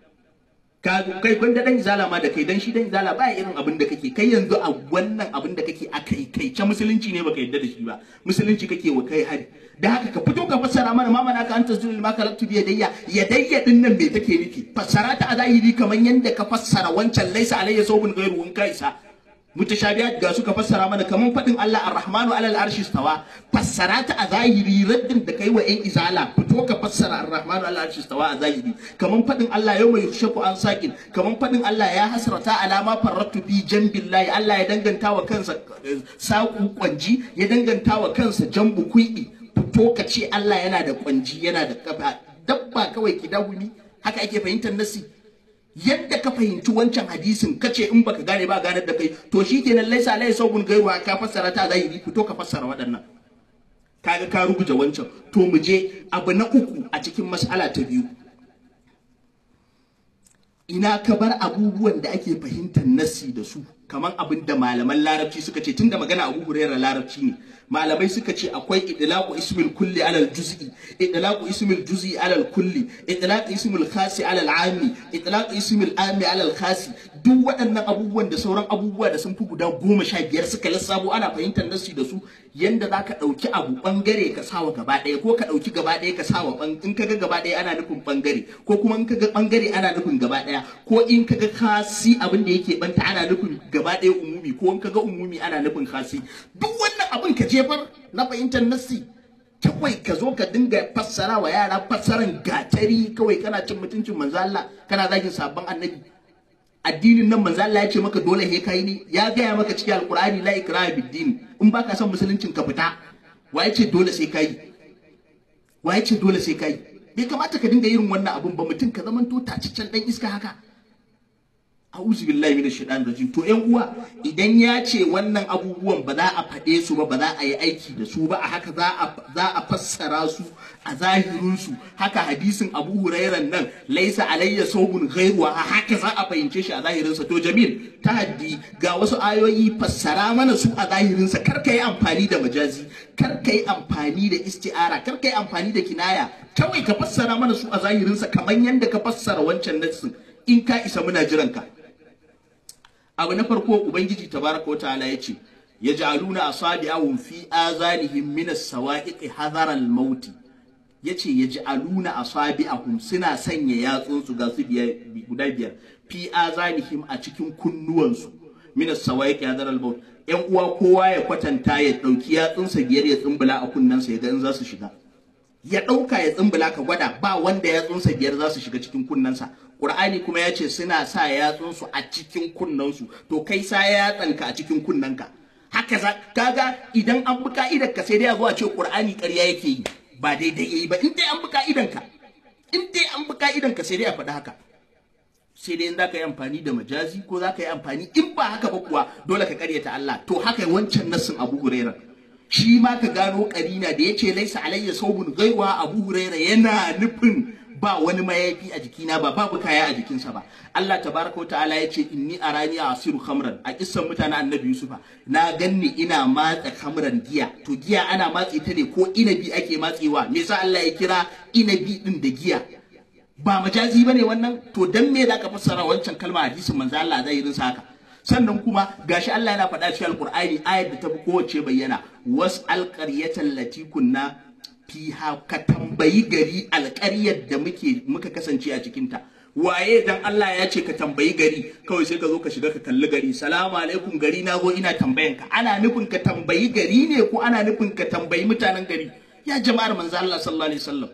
ka kai gwanda dan izala ma da kai dan shi dan izala ba irin abin da kake kai yanzu a wannan abin da kake a kai kai ce musulunci ne baka yadda da shi ba musulunci kake wa kai hari da haka ka fito ka fassara mana mama naka anta zulul ma kalaktu bi yadayya yadayya din nan me take nufi fassara ta a zahiri kamar yanda ka fassara wancan laisa alayya sawbun ghairu in ka isa mutashabihat ga suka fassara mana kaman fadin Allah Ar-Rahmanu alal arshi stawa fassara ta a zahiri raddin da kai wa ƴan izala fito ka fassara Ar-Rahmanu alal arshi stawa a zahiri kaman fadin Allah yau mai yushaku an sakin kaman fadin Allah ya hasrata alama farrattu fi jambillahi Allah ya danganta wa kansa saku kwanji ya danganta wa kansa jambu kui'i fito ka ce Allah yana da kwanji yana da kafa dabba kawai ki dahumi haka ake fahimtar nasi yadda ka fahimci wancan hadisin kace in baka gane ba ganar da kai to shikenan laisa lai sabun gaiwa ka fassara ta zahiri fito ka fassara waɗannan kaga ka rubuta wancan to mu je abu na uku a cikin mas'ala ta biyu ina ka bar abubuwan da ake fahimtar nassi da su kamar abin da malaman larabci suka ce tunda magana abu huraira larabci ne malamai suka ce akwai idlaqu ismil kulli alal juz'i idlaqu ismil juz'i alal kulli idlaqu ismil khasi alal ami idlaqu ismil ami alal khasi duk waɗannan abubuwan da sauran abubuwa da sun fi guda goma sha biyar suka lissafo ana fahimtar nassi da su yanda za ka ɗauki abu ɓangare ka sawa gaba ɗaya ko ka ɗauki gaba ɗaya ka sawa in ka ga gaba ɗaya ana nufin ɓangare ko kuma in ka ga ɓangare ana nufin gaba ɗaya ko in ka ga kasi abin da yake ɓanta ana nufin gaba ɗaya umumi ko in ka ga umumi ana nufin kasi duk wannan abin ka jefar na fahimtar nassi kawai ka zo ka dinga fassara wa yara fassaran gatari kawai kana cin mutuncin manzo Allah kana zagin sabon annabi addinin nan manzo Allah ya ce maka dole he kai ne ya gaya maka cikin alqur'ani la ikraha bid-din in baka son musuluncin ka fita wa ya ce dole sai kai wa ya ce dole sai kai bai kamata ka dinga yin wannan abun ba mutum ka zaman to taciccen dan iska haka a'udhu billahi minash shaitanir rajim to ƴan uwa idan ya ce wannan abubuwan ba za a faɗe su ba ba za a yi aiki da su ba a haka za a za a fassara su a zahirin su haka hadisin Abu Hurairan nan laisa alayya sawbun ghairu a haka za a fahimce shi a zahirin sa to Jamil tahaddi ga wasu ayoyi fassara mana su a zahirin sa kar ka yi amfani da majazi kar ka yi amfani da isti'ara kar ka yi amfani da kinaya kawai ka fassara mana su a zahirin sa kamar yanda ka fassara wancan nassin in ka isa muna jiran ka abu na farko ubangiji tabaraka wataala yace yaj'aluna asabi'ahum fi azanihim min as-sawa'iqi hadara al-maut yace yaj'aluna asabi'ahum suna sanya yatsunsu ga su guda biyar fi azanihim a cikin kunnuwansu min as-sawa'iqi hadara al-maut yan uwa kowa ya kwatanta ya dauki yatsunsa biyar ya tsumbula a kunnensa ya ga in za su shiga ya ɗauka ya tsumbula ka gwada ba wanda yatsunsa biyar za su shiga cikin kunnensa Qur'ani kuma ya ce suna sa yatsunsu a cikin kunnensu to kai sa yatsanka a cikin kunnenka haka za kaga idan an bi ka'idar ka sai dai a zo a ce Qur'ani ƙarya yake yi ba daidai yayi ba in dai an bi ka'idan ka in dai an bi ka'idan ka sai dai a faɗi haka sai dai in za ka yi amfani da majazi ko za ka yi amfani in ba haka ba kuwa dole ka karyata Allah to haka wancan nassin Abu Hurairah shi ma ka gano karina da yace laisa alayya saubun gaiwa Abu Hurairah yana nufin ba wani mayafi a jikina ba babu kaya a jikinsa ba Allah tabaraka ta'ala ya ce inni arani asiru khamran a kissan mutanen annabi yusufa na ganni ina matsa khamran giya to giya ana matse ta ne ko inabi ake matsewa me yasa Allah ya kira inabi din da giya ba majazi bane wannan to dan me zaka fassara wancan kalma hadisin manzo Allah zai irin haka sannan kuma gashi Allah yana faɗa cikin alqur'ani ayar da ta fi kowace bayyana was alqaryatan lati kunna fiha ka tambayi gari alƙaryar da muke muka kasance a cikinta waye dan Allah ya ce ka tambayi gari kawai sai ka zo ka shiga ka kalli gari salamu alaikum gari na zo ina tambayan ka ana nufin ka tambayi gari ne ko ana nufin ka tambayi mutanen gari ya jama'ar manzo Allah sallallahu alaihi wasallam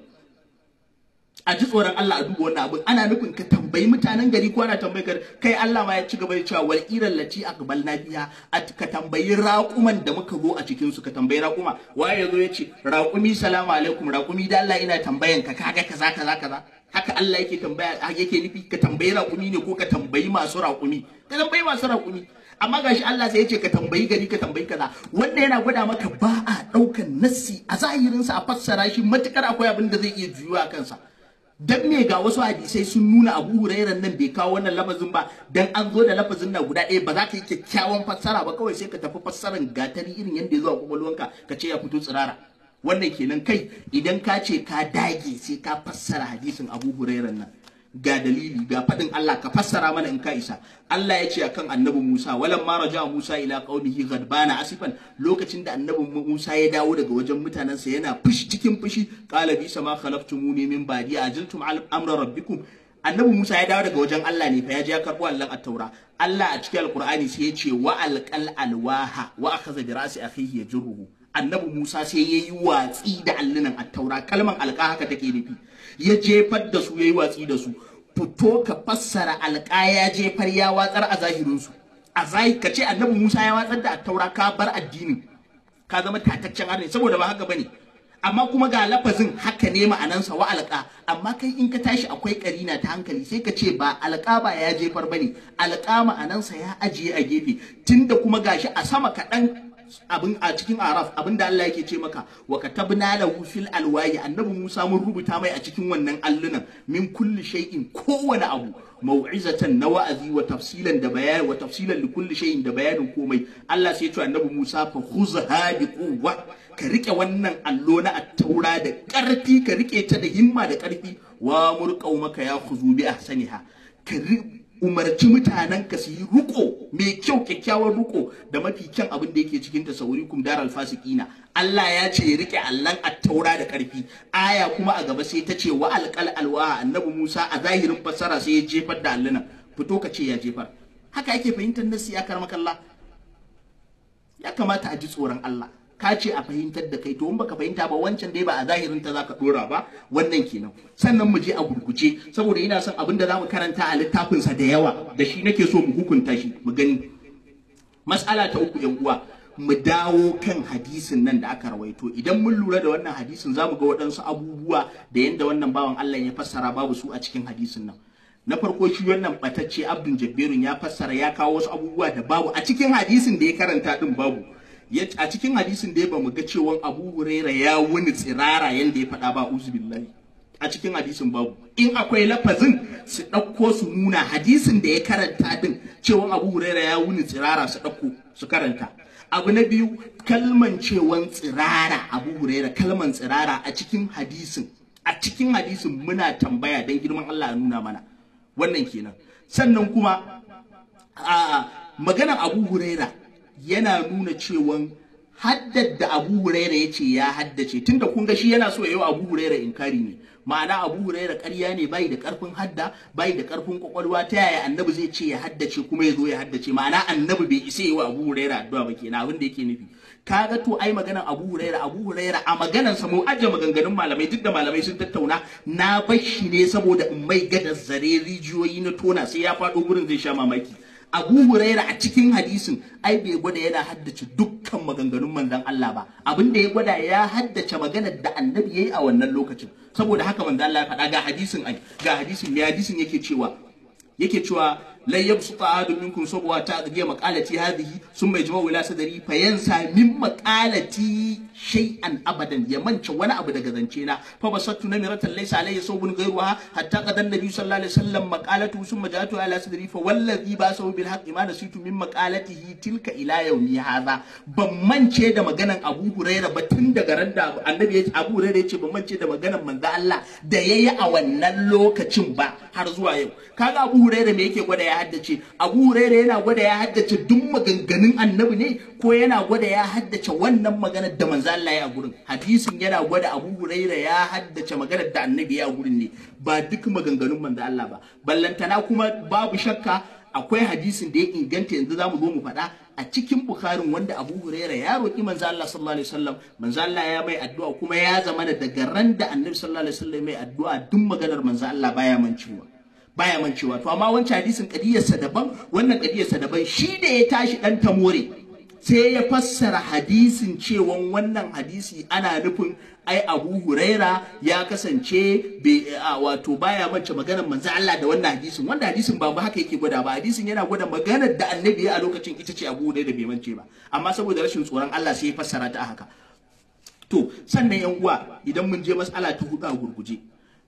a ji tsoron Allah a duba wannan abin ana nufin ka tambayi mutanen gari ko ana tambayi gari kai Allah ma ya ci gaba da cewa wal iran lati aqbalna biha ka tambayi raƙuman da muka zo a cikin su ka tambayi raƙuma waye yazo ya ce raƙumi salamu alaikum raƙumi da Allah ina tambayan ka kaga kaza kaza kaza haka Allah yake tambaya yake nufi ka tambayi raƙumi ne ko ka tambayi masu raƙumi ka tambayi masu raƙumi amma gashi Allah sai ya ce ka tambayi gari ka tambayi kaza wanda yana gwada maka ba a ɗaukan nassi a zahirinsa a fassara shi matukar akwai abin da zai iya juyuwa a kansa dan me ga wasu hadisai sun nuna Abu Hurairar nan bai kawo wannan lafazin ba dan an zo da lafazin na guda ɗaya ba za ka yi kyakkyawan fassara ba kawai sai ka tafi fassaran gatari irin yadda ya zo a kwakwalwanka ka ce ya fito tsirara wannan kenan kai idan ka ce ka dage sai ka fassara hadisin Abu Hurairar nan ga dalili ga faɗin Allah ka fassara mana in ka isa Allah ya ce akan annabi Musa walan ma raja Musa ila qaumihi ghadbana asifan lokacin da annabi Musa ya dawo daga wajen mutanensa yana fushi cikin fushi qala bi sama khalaftumuni min ba'di ajiltum amra rabbikum annabi Musa ya dawo daga wajen Allah ne fa ya je ya karbo Allah at-taura Allah a cikin alqur'ani sai ya ce wa alqal alwaha wa akhadha bi ra'si akhihi yajruhu annabi Musa sai ya yi watsi da allunan attaura kalman alƙa haka take nufi ya jefar da su ya yi watsi da su fito ka fassara alƙa ya jefar ya watsar a zahirinsu a zahiri ka ce annabi Musa ya watsar da attaura ka bar addinin ka zama tataccen arni saboda ba haka bane amma kuma ga lafazin haka ne ma'anansa wa alƙa amma kai in ka tashi akwai karina ta hankali sai ka ce ba alƙa ba ya jefar bane alƙa ma'anansa ya ajiye a gefe tunda kuma gashi a sama kaɗan abin a cikin araf abin da Allah yake ce maka wa katabna lahu fil alwayi annabi Musa mun rubuta mai a cikin wannan allunan min kulli shay'in kowane abu mau'izatan na wa'azi wa tafsilan da bayani wa tafsilan li kulli shay'in da bayanin komai Allah sai ya ce annabi Musa fa khuzha bi quwwa ka rike wannan allo na attaura da karfi ka rike ta da himma da karfi wa murqaumaka ya khuzu bi ahsaniha ka umarci mutanen ka su yi ruko mai kyau kyakkyawan ruko da mafi kyan abin da yake cikin tasawurikum daral fasikina Allah ya ce ya rike allan attaura da karfi aya kuma a gaba sai ta ce wa alqal alwa annabi Musa a zahirin fassara sai ya jefar da alluna fito ka ce ya jefar haka yake fahimtar nasi ya karmakalla ya kamata a ji tsoron Allah ka ce a fahimtar da kai to in baka fahimta ba wancan dai ba a zahirin ta zaka dora ba wannan kenan sannan mu je a gurguje saboda ina son abin da zamu karanta a littafin sa da yawa da shi nake so mu hukunta shi mu gani mas'ala ta uku yan uwa mu dawo kan hadisin nan da aka rawaito idan mun lura da wannan hadisin zamu ga waɗansu abubuwa da yanda wannan bawan Allah ya fassara babu su a cikin hadisin nan na farko shi wannan batacce abdul jabbirun ya fassara ya kawo wasu abubuwa da babu a cikin hadisin da ya karanta din babu a cikin hadisin da ya bamu ga cewa abu huraira ya wuni tsirara yanda ya faɗa ba uzubillahi a cikin hadisin babu in akwai lafazin su ɗauko su nuna hadisin da ya karanta din cewa abu huraira ya wuni tsirara su ɗauko su karanta abu na biyu kalman cewan tsirara abu huraira kalman tsirara a cikin hadisin a cikin hadisin muna tambaya don girman Allah ya nuna mana wannan kenan sannan kuma a maganar abu huraira yana nuna cewan haddad da abu huraira ya ce ya haddace tunda kun ga shi yana so ya yi abu huraira inkari ne ma'ana abu huraira ƙarya ne bai da ƙarfin hadda bai da ƙarfin kwakwalwa ta yaya annabi zai ce ya haddace kuma ya zo ya haddace ma'ana annabi bai isa yi wa abu huraira addu'a ba kenan abin da yake nufi kaga to ai maganar abu huraira abu huraira a maganar sa mu aje maganganun malamai duk da malamai sun tattauna na bar shi ne saboda in mai gadar zare rijiyoyi na tona sai ya faɗo gurin zai sha mamaki abu huraira a cikin hadisin ai bai gwada yana haddace dukkan maganganun manzon Allah ba abin da ya gwada ya haddace maganar da annabi yayi a wannan lokacin saboda haka manzon Allah ya faɗa ga hadisin ai ga hadisin me hadisin yake cewa yake cewa la yabsuta ahadun minkum sabwa ta dige maqalati hadhihi summa yajma'u ila sadri fa yansa min maqalati shay'an abadan ya mance wani abu daga zance na fa basattu namiratan laysa alayhi sawbun ghayruha hatta qad an-nabi sallallahu alaihi wasallam maqalatu summa ja'atu ala sadri fa wallazi ba sawu bil haqqi ma nasitu min maqalatihi tilka ila yawmi hadha ban mance da maganan Abu Hurairah ba tun daga ran da annabi ya ce Abu Hurairah ya ce ban mance da maganan manzo Allah da yayi a wannan lokacin ba har zuwa yau kaga Abu Hurairah me yake gwada ya haddace Abu Hurairah yana gwada ya haddace duk maganganun annabi ne ko yana gwada ya haddace wannan maganar da manzo Allah ya gurin hadisin yana gwada Abu Hurairah ya haddace maganar da annabi ya gurin ne ba duk maganganun manzo Allah ba ballantana kuma babu shakka akwai hadisin da ya inganta yanzu zamu zo mu faɗa a cikin Bukharin wanda Abu Hurairah ya roki manzo Allah sallallahu alaihi wasallam manzo Allah ya mai addu'a kuma ya zama daga ran da annabi sallallahu alaihi wasallam mai addu'a duk maganar manzo Allah baya mancewa baya mancewa to amma wancan hadisin kadiyarsa daban wannan kadiyarsa daban shi da ya tashi dan tamore sai ya fassara hadisin cewan wannan hadisi ana nufin ai Abu Huraira ya kasance wato baya mance maganar manzo Allah da wannan hadisin wanda hadisin ba haka yake gwada ba hadisin yana gwada maganar da annabi a lokacin ita ce Abu Huraira bai mance ba amma saboda rashin tsoron Allah sai ya fassara ta haka to sannan yan uwa idan mun je mas'ala ta hudu a gurguje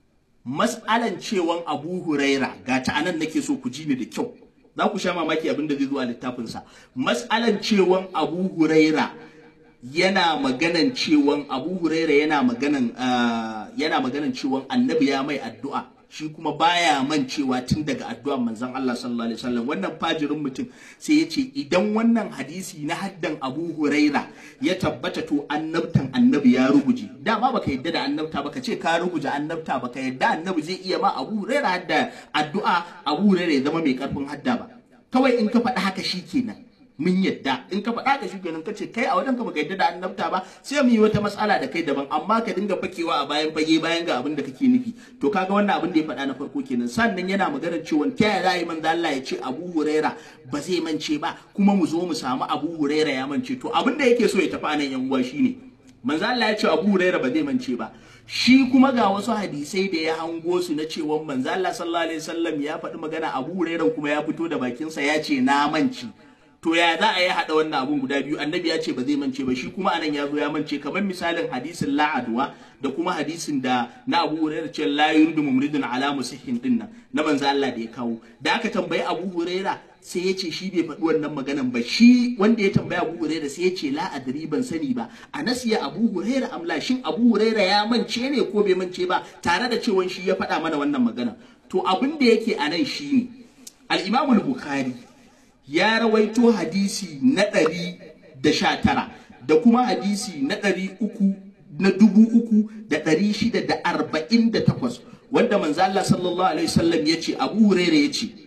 mas'alan cewan Abu Huraira ga ta anan nake so ku ji ni da kyau za ku sha mamaki abin da zai zo a littafinsa mas'alan cewan Abu Huraira yana maganan cewan Abu Huraira yana maganan yana maganan cewan Annabi ya mai addu'a shi kuma baya mancewa tun daga addu'ar manzon Allah sallallahu alaihi wasallam wannan fajirin mutum sai ya ce idan wannan hadisi na haddan Abu Huraira ya tabbata to annabtan annabi ya ruguje dama baka yadda da annabta baka ce ka ruguje annabta baka yadda annabi zai iya ma Abu Huraira hadda addu'a Abu Huraira ya zama mai karfin hadda ba kawai in ka faɗi haka shikenan mun yadda in ka faɗa ka shi kenan ka ce kai a wajen ka baka yadda da annabta ba sai mu yi wata matsala da kai daban amma ka dinga fakewa a bayan fage bayan ga abin da kake nufi to kaga wannan abin da ya faɗa na farko kenan sannan yana maganar cewa ta yaya za a yi manzo Allah ya ce Abu Huraira ba zai mance ba kuma mu zo mu samu Abu Huraira ya mance to abin da yake so ya tafi anan yan uwa shine manzo Allah ya ce Abu Huraira ba zai mance ba shi kuma ga wasu hadisai da ya hango su na cewa manzo Allah sallallahu alaihi wasallam ya faɗi magana Abu Huraira kuma ya fito da bakinsa ya ce na mance to ya za a yi haɗa wannan abun guda biyu annabi ya ce ba zai mance ba shi kuma anan ya zo ya mance kamar misalin hadisin la'adwa da kuma hadisin da na Abu Hurairah ce la yuridu mumridun ala musihin din nan na manzo Allah da ya kawo da aka tambayi Abu Hurairah sai ya ce shi bai faɗi wannan maganan ba shi wanda ya tambaya Abu Hurairah sai ya ce la adri ban sani ba a nasiya Abu Hurairah amla shin Abu Hurairah ya mance ne ko bai mance ba tare da cewa shi ya faɗa mana wannan magana to abin da yake a nan shine al-Imam al-Bukhari ya rawaito hadisi na ɗari da sha tara da kuma hadisi na ɗari uku na dubu uku da ɗari shida da arba'in da takwas wanda manzo Allah sallallahu alaihi wasallam ya ce Abu Hurairah ya ce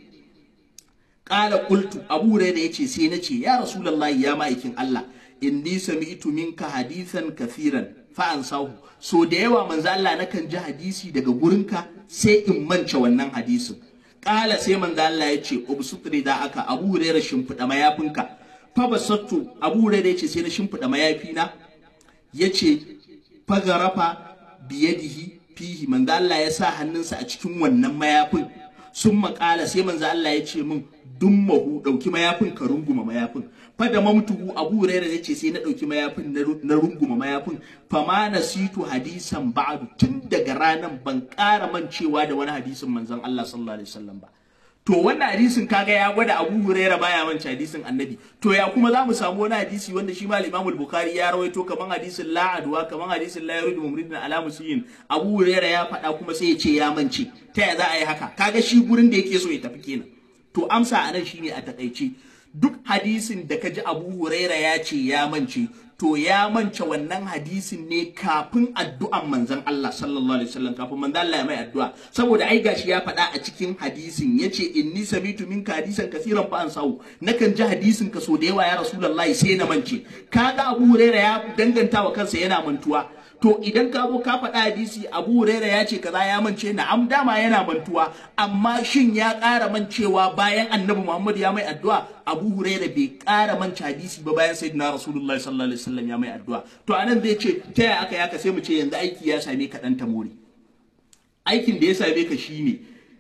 Ƙala qultu Abu Hurairah ya ce sai na ce ya Rasulullahi ya ma'aikin Allah inni sami'tu minka hadisan kathiran fa ansahu so da yawa manzo Allah nakan ji hadisi daga gurinka sai in mance wannan hadisin Ƙala sai manzo Allah ya ce ubsutri da aka Abu Hurairah shimfiɗa mayafinka fa basattu Abu Hurairah ya ce sai na shimfiɗa mayafina yace fagarafa biyadihi fihi manzo Allah ya sa hannunsa a cikin wannan mayafin sun makala sai manzo Allah ya ce min dummahu dauki mayafin ka runguma mayafin fada mamtuhu abu huraira ya ce sai na dauki mayafin na runguma mayafin fama nasitu hadisan ba'du tun daga ranan ban ƙara mancewa da wani hadisin manzon Allah sallallahu alaihi wasallam ba to wannan hadisin kaga ya gwada Abu Huraira baya mance hadisin Annabi to ya kuma zamu samu wani hadisi wanda shi ma Imam Bukhari ya rawaito kaman hadisin la adwa kaman hadisin la yuridu mumridin ala musiyin Abu Huraira ya faɗa kuma sai ya ce ya mance ta ya za a yi haka kaga shi gurin da yake so ya tafi kenan to amsa anan shine a takaice duk hadisin da kaji Abu Huraira ya ce ya mance to ya mance wannan hadisin ne kafin addu'an manzon Allah sallallahu alaihi wasallam kafin manzon Allah ya mai addu'a saboda ai gashi ya faɗa a cikin hadisin yace inni samitu minka hadisan kasiran fa ansahu nakan ji hadisin ka so da yawa ya rasulullahi sai na mance kaga Abu Huraira ya danganta wa kansa yana mantuwa to idan ka zo ka faɗa hadisi Abu Huraira ya ce kaza ya mance na am dama yana mantuwa amma shin ya ƙara mancewa bayan Annabi Muhammad ya mai addu'a Abu Huraira bai ƙara mance hadisi ba bayan Sayyidina Rasulullah sallallahu alaihi wasallam ya mai addu'a to anan zai ce ta yaya aka yaka sai mu ce yanzu aiki ya same ka dan tamori aikin da ya same ka shine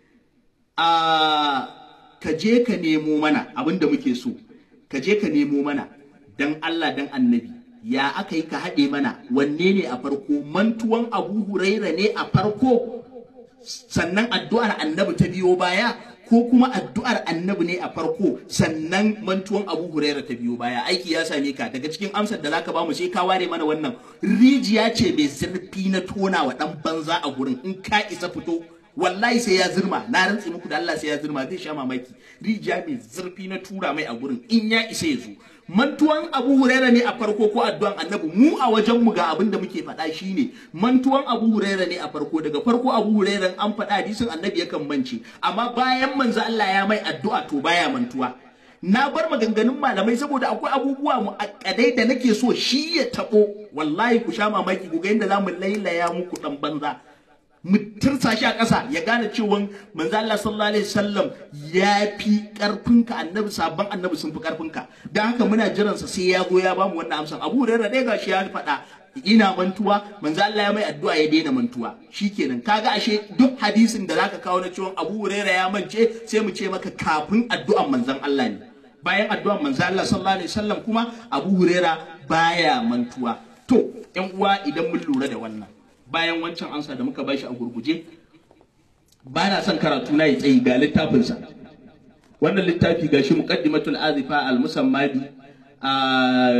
a ka je ka nemo mana abin da muke so ka je ka nemo mana dan Allah dan Annabi ya aka yi ka haɗe mana wanne ne a farko mantuwan abu huraira ne a farko sannan addu'ar annabi ta biyo baya ko kuma addu'ar annabi ne a farko sannan mantuwan abu huraira ta biyo baya aiki ya same ka daga cikin amsar da zaka bamu sai ka ware mana wannan rijiya ce mai zurfi na tona wa dan banza a gurin in ka isa fito wallahi sai ya zirma na rantse muku da Allah sai ya zirma zai sha mamaki rijiya mai zurfi na tura mai a gurin in ya isa ya zo mantuwan abu huraira ne a farko ko addu'an annabi mu a wajen mu ga abin da muke faɗa shine mantuwan abu huraira ne a farko daga farko abu huraira an faɗa hadisin annabi yakan mance amma bayan manzo Allah ya mai addu'a to baya mantuwa na bar maganganun malamai saboda akwai abubuwa mu akadai da nake so shi ya tabo wallahi ku sha mamaki ku ga yadda zamu lailaya muku dan banza mu tursa shi a ƙasa ya gane cewa manzo Allah sallallahu alaihi wasallam ya fi ƙarfinka annabi sabon annabi sun fi ƙarfinka dan haka muna jiran sa sai ya zo ya bamu wannan amsan Abu Hurairah dai gashi ya faɗa ina mantuwa manzo Allah ya mai addu'a ya daina mantuwa shikenan kaga ashe duk hadisin da zaka kawo na cewa Abu Hurairah ya mance sai mu ce maka kafin addu'an manzon Allah ne bayan addu'an manzo Allah sallallahu alaihi wasallam kuma Abu Hurairah baya mantuwa to ƴan uwa idan mun lura da wannan bayan wancan ansa da muka bashi a gurguje ba na son karatu na yi tsayi ga littafinsa wannan littafi ga shi muqaddimatul azifa al musammadi a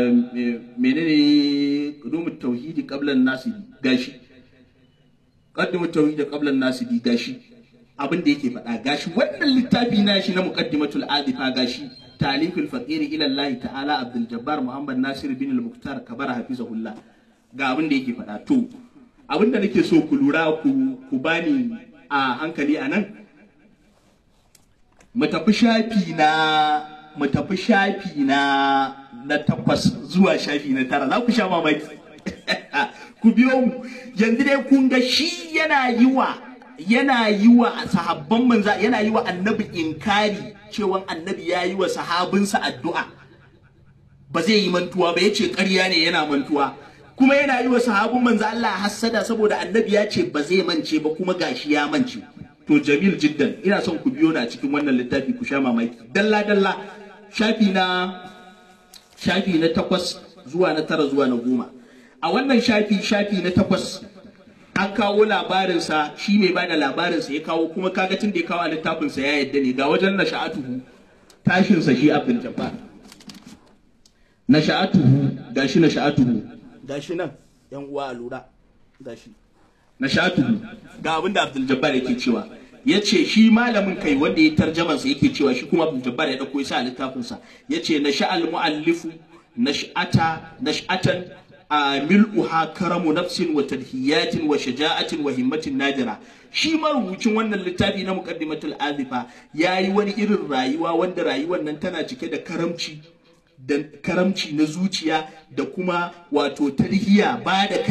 menene qudumut tauhidi qabla an-nasibi gashi qaddimu tauhidi qabla an-nasibi gashi abin da yake faɗa gashi wannan littafi na shi na muqaddimatul azifa gashi taliful faqiri ila Allah ta'ala Abdul Jabbar Muhammad Nasir bin al-Muqtar kabara hafizahullah ga abin da yake faɗa to abin da nake so ku lura ku bani a hankali a nan mu tafi shafi na mu tafi shafi na na takwas zuwa shafi na tara za ku sha mamaki ku biyo mu yanzu dai kun ga shi yana yi wa yana yi wa sahabban manza yana yi wa annabi inkari cewa annabi ya yi wa sahabinsa addu'a ba zai yi mantuwa ba yace ƙarya ne yana mantuwa kuma yana yi wa sahabin manzo Allah hassada saboda annabi ya ce ba zai mance ba kuma gashi ya mance to jamil jiddan ina son ku biyo na cikin wannan littafi ku sha mamaki dalla dalla shafi na shafi na takwas zuwa na tara zuwa na goma a wannan shafi shafi na takwas an kawo labarinsa shi mai bada labarinsa ya kawo kuma kaga tun da ya kawo a littafinsa ya yadda ne ga wajen na sha'atuhu tashinsa shi abdul jabbar na sha'atuhu gashi na sha'atuhu gashi nan yan uwa a lura gashi na sha'atuhu ga abin da abdul jabbar yake cewa ya ce shi malamin kai wanda ya tarjaman sa yake cewa shi kuma abdul jabbar ya dauko ya sa a littafinsa ya ce na sha'al mu'allifu nash'ata nash'atan mil'uha karamu nafsin wa tadhiyatin wa shaja'atin wa himmatin nadira shi marubucin wannan littafi na muqaddimatul azifa yayi wani irin rayuwa wanda rayuwar nan tana cike da karamci da karamci na zuciya da kuma wato tarhiya ba da kai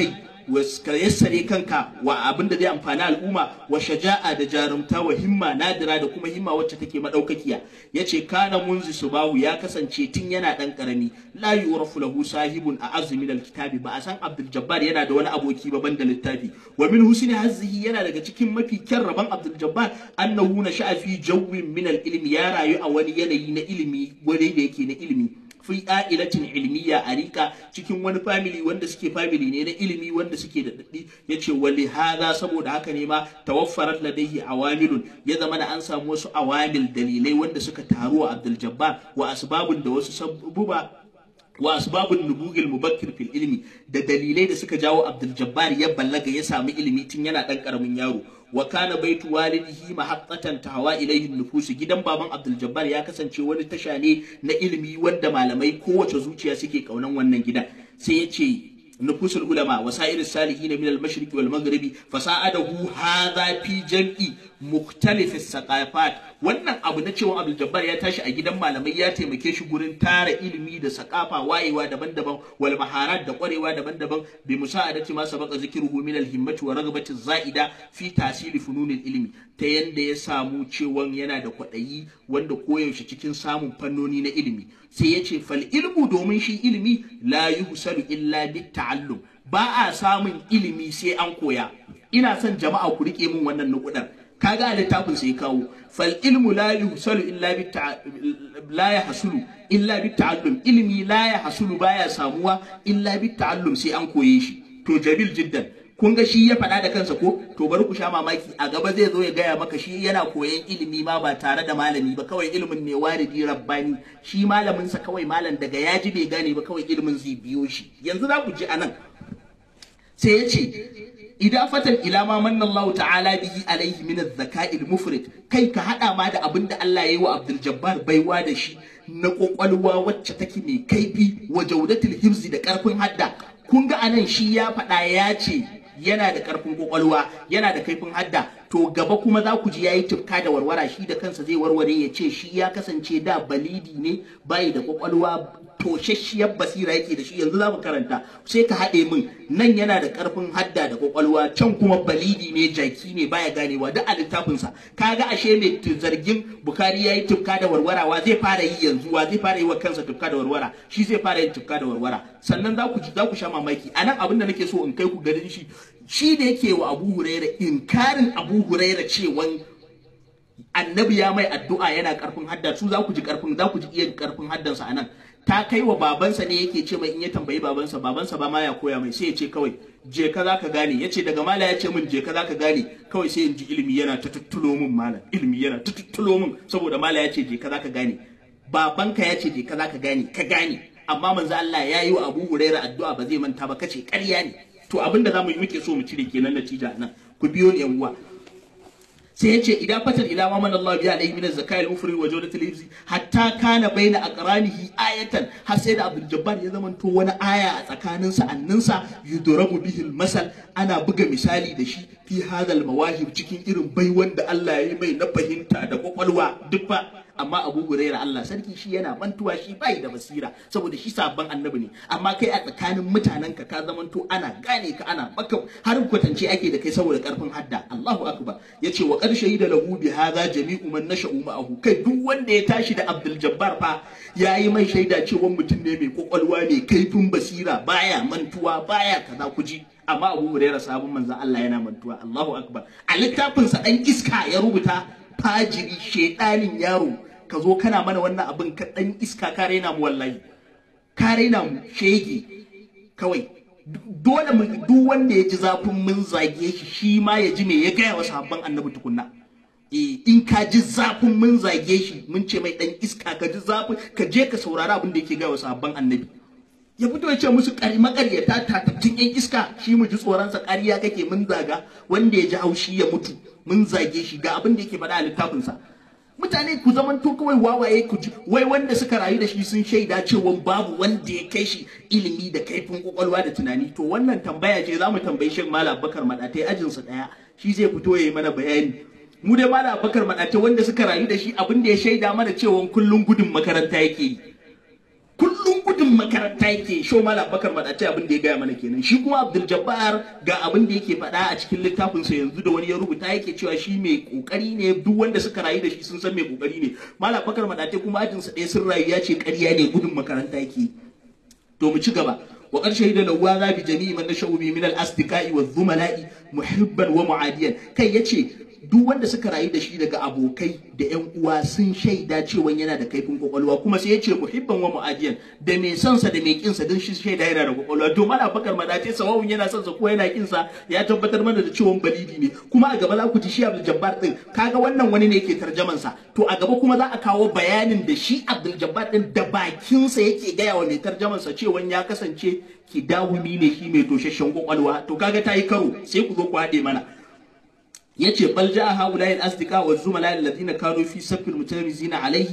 ka yassare kanka wa abin da zai amfani al'umma wa shaja'a da jarumta wa himma nadira da kuma himma wacce take madaukakiya yace kana munzi subahu ya kasance tun yana dan karami la yurafu lahu sahibun a azmi alkitabi ba a san abdul jabbar yana da wani aboki ba banda littafi wa min husni hazzihi yana daga cikin mafi kyan rabon abdul jabbar annahu na sha'a fi jawwin min ilmi ya rayu a wani yanayi na ilimi wani da yake na ilimi fi a'ilatin ilmiya a rika cikin wani family wanda suke family ne na ilimi wanda suke da daddi yace wali hadha saboda haka ne ma tawaffarat ladayhi awamilun ya zama da an samu wasu awamil dalilai wanda suka taru wa Abdul Jabbar wa asbabun da wasu sabuba wa asbabun nubugil mubakkir fil ilmi da dalilai da suka jawo Abdul Jabbar ya ballaga ya samu ilimi tun yana dan karamin yaro wa kana baitu walidihi mahaqqatan tahawa ilayhi nufus gidan baban Abdul Jabbar ya kasance wani tasha ne na ilimi wanda malamai kowace zuciya suke kaunan wannan gidan sai ya ce نفوس العلماء وسائر الصالحين من المشرق والمغرب فساعده هذا في جمع مختلف الثقافات wannan abu na cewa Abdul Jabbar ya tashi a gidan malamai ya taimake shi gurin tara ilimi da sakafa wayewa daban-daban wal maharat da kwarewa daban-daban bi musa'adati ma sabaqa zikruhu min al himmati wa ragbati za'ida fi tasiri fununil ilmi ta yanda ya samu cewan yana da kwadayi wanda koyaushe cikin samun fannoni na ilimi sai ya ce fal ilmu domin shi ilimi la yuhsalu illa bit ta'allum ba a samun ilimi sai an koya ina son jama'a ku rike min wannan nukudar kaga a littafin sai kawo fal ilmu la yuhsalu illa bit la yahsulu illa bit ta'allum ilimi la yahsulu baya samuwa illa bit ta'allum sai an koye shi to jabil jiddan kun ga shi ya faɗa da kansa ko to bari ku sha mamaki a gaba zai zo ya gaya maka shi yana koyan ilimi ma ba tare da malami ba kawai ilimin ne waridi rabbani shi malamin sa kawai malam daga ya ji bai gane ba kawai ilimin zai biyo shi yanzu za ku ji anan sai ya ce idafatan ila ma manna Allah ta'ala bihi alaihi min az-zaka'i al-mufrid kai ka hada ma da abin da Allah ya yi wa Abdul Jabbar baiwa da shi na kokwalwa wacce take mai kaifi wa jawdatul hifzi da karfin hadda kun ga anan shi ya faɗa ya ce yana da ƙarfin kwakwalwa yana da kaifin hadda to gaba kuma za ku ji yayi tufka da warwara shi da kansa zai warware ya ce shi ya kasance da balidi ne bai da kwakwalwa toshashiyar basira yake da shi yanzu za mu karanta sai ka haɗe min nan yana da ƙarfin hadda da kwakwalwa can kuma balidi ne jaki ne baya ganewa duk a littafinsa kaga ashe mai zargin bukari yayi tufka da warwara wa zai fara yi yanzu wa zai fara yi wa kansa tufka da warwara shi zai fara yin tufka da warwara sannan za ku za ku sha mamaki anan abin da nake so in kai ku garin shi shi da yake wa Abu Huraira inkarin Abu Huraira cewan annabi ya mai addu'a yana karfin hadda su za ku ji karfin za ku ji iya karfin haddansa anan ta kai wa babansa ne yake ce mai in ya tambayi babansa babansa ba ma ya koya mai sai ya ce kawai je ka za ka gane ya ce daga mala ya ce min je ka za ka gane kawai sai in ji ilimi yana ta tuttulo min malam ilimi yana ta tuttulo min saboda mala ya ce je ka za ka gane babanka ya ce je ka za ka gane ka gane amma manzo Allah ya yi wa Abu Huraira addu'a ba zai manta ba kace ƙarya ne to abin da zamu yi muke so mu cire kenan natija nan ku biyo ni yan uwa sai yace idan fatar ila ma man Allah bi alaihi min az-zakai al-mufri wa jawdat al-hifzi hatta kana baina aqranihi ayatan har sai da Abdul Jabbar ya zamanto wani aya a tsakanin sa annansa yudrabu bihi al-masal ana buga misali da shi fi hadal mawahib cikin irin baiwan da Allah ya yi mai na fahimta da kwakwalwa duk fa amma Abu Huraira Allah sarki shi yana mantuwa shi bai da basira saboda shi sabon annabi ne amma kai a tsakanin mutanen ka ka zamanto ana gane ka ana maka har kwatance ake da kai saboda karfin hadda Allahu akbar yace wa qad shahida lahu bi hadha jami'u man nasha'u ma'ahu kai duk wanda ya tashi da Abdul Jabbar fa yayi mai shaida cewa mutum ne mai kwakwalwa mai kaifin basira baya mantuwa baya kaza kuji amma Abu Huraira sabon manzon Allah yana mantuwa Allahu akbar a littafinsa dan iska ya rubuta fajiri shedanin yaro ka zo kana mana wannan abin ka dan iska ka raina mu wallahi ka raina mu shege kawai dole mu duk wanda ya ji zafin mun zage shi shi ma ya ji me ya gaya wa sahabban annabi tukunna eh in ka ji zafin mun zage shi mun ce mai dan iska ka ji zafin ka je ka saurari abin da yake gaya wa sahabban annabi ya fito ya ce musu ƙari makaryata tatattun yan iska shi mu ji tsoronsa ƙarya kake mun zaga wanda ya ji haushi ya mutu mun zage shi ga abin da yake faɗa a littafinsa mutane ku zaman to kawai wawaye ku ji wai wanda suka rayu da shi sun shaida cewa babu wanda ya kai shi ilimi da kaifin kwakwalwa da tunani to wannan tambaya ce za mu tambayi shin malam bakar madatai ajinsa ɗaya shi zai fito ya yi mana bayani mu dai malam bakar madatai wanda suka rayu da shi abin da ya shaida mana cewa kullum gudun makaranta yake yi kullum gudun makaranta yake show malam bakar madace abin da ya gaya mana kenan shi kuma abdul jabbar ga abin da yake faɗa a cikin littafin sa yanzu da wani ya rubuta yake cewa shi mai kokari ne duk wanda suka rayu da shi sun san mai kokari ne malam bakar madace kuma ajin sa ɗaya sun rayu ya ce ƙarya ne gudun makaranta yake to mu ci gaba وقد شهد لواذا بجميع من نشأوا به من الأصدقاء والزملاء محبا ومعاديا كي يتشي duk wanda suka rayu da shi daga abokai da yan uwa sun shaida cewa yana da kaifin kwakwalwa kuma sai ya ce muhibban wa mu'adiyan da mai son sa da mai kin sa don shi shaida yana da kwakwalwa to mala bakar madace sawawun yana son sa ko yana kin sa ya tabbatar mana da cewa balidi ne kuma a gaba za ku ji shi Abdul Jabbar din kaga wannan wani ne yake tarjaman sa to a gaba kuma za a kawo bayanin da shi Abdul Jabbar din da bakin sa yake gaya wa mai tarjaman sa cewa ya kasance kidawumi ne shi mai toshashen kwakwalwa to kaga tayi karo sai ku zo ku haɗe mana yace bal jaa haula'i al-asdiqa wa zumala alladhina kanu fi safil mutarizina alayhi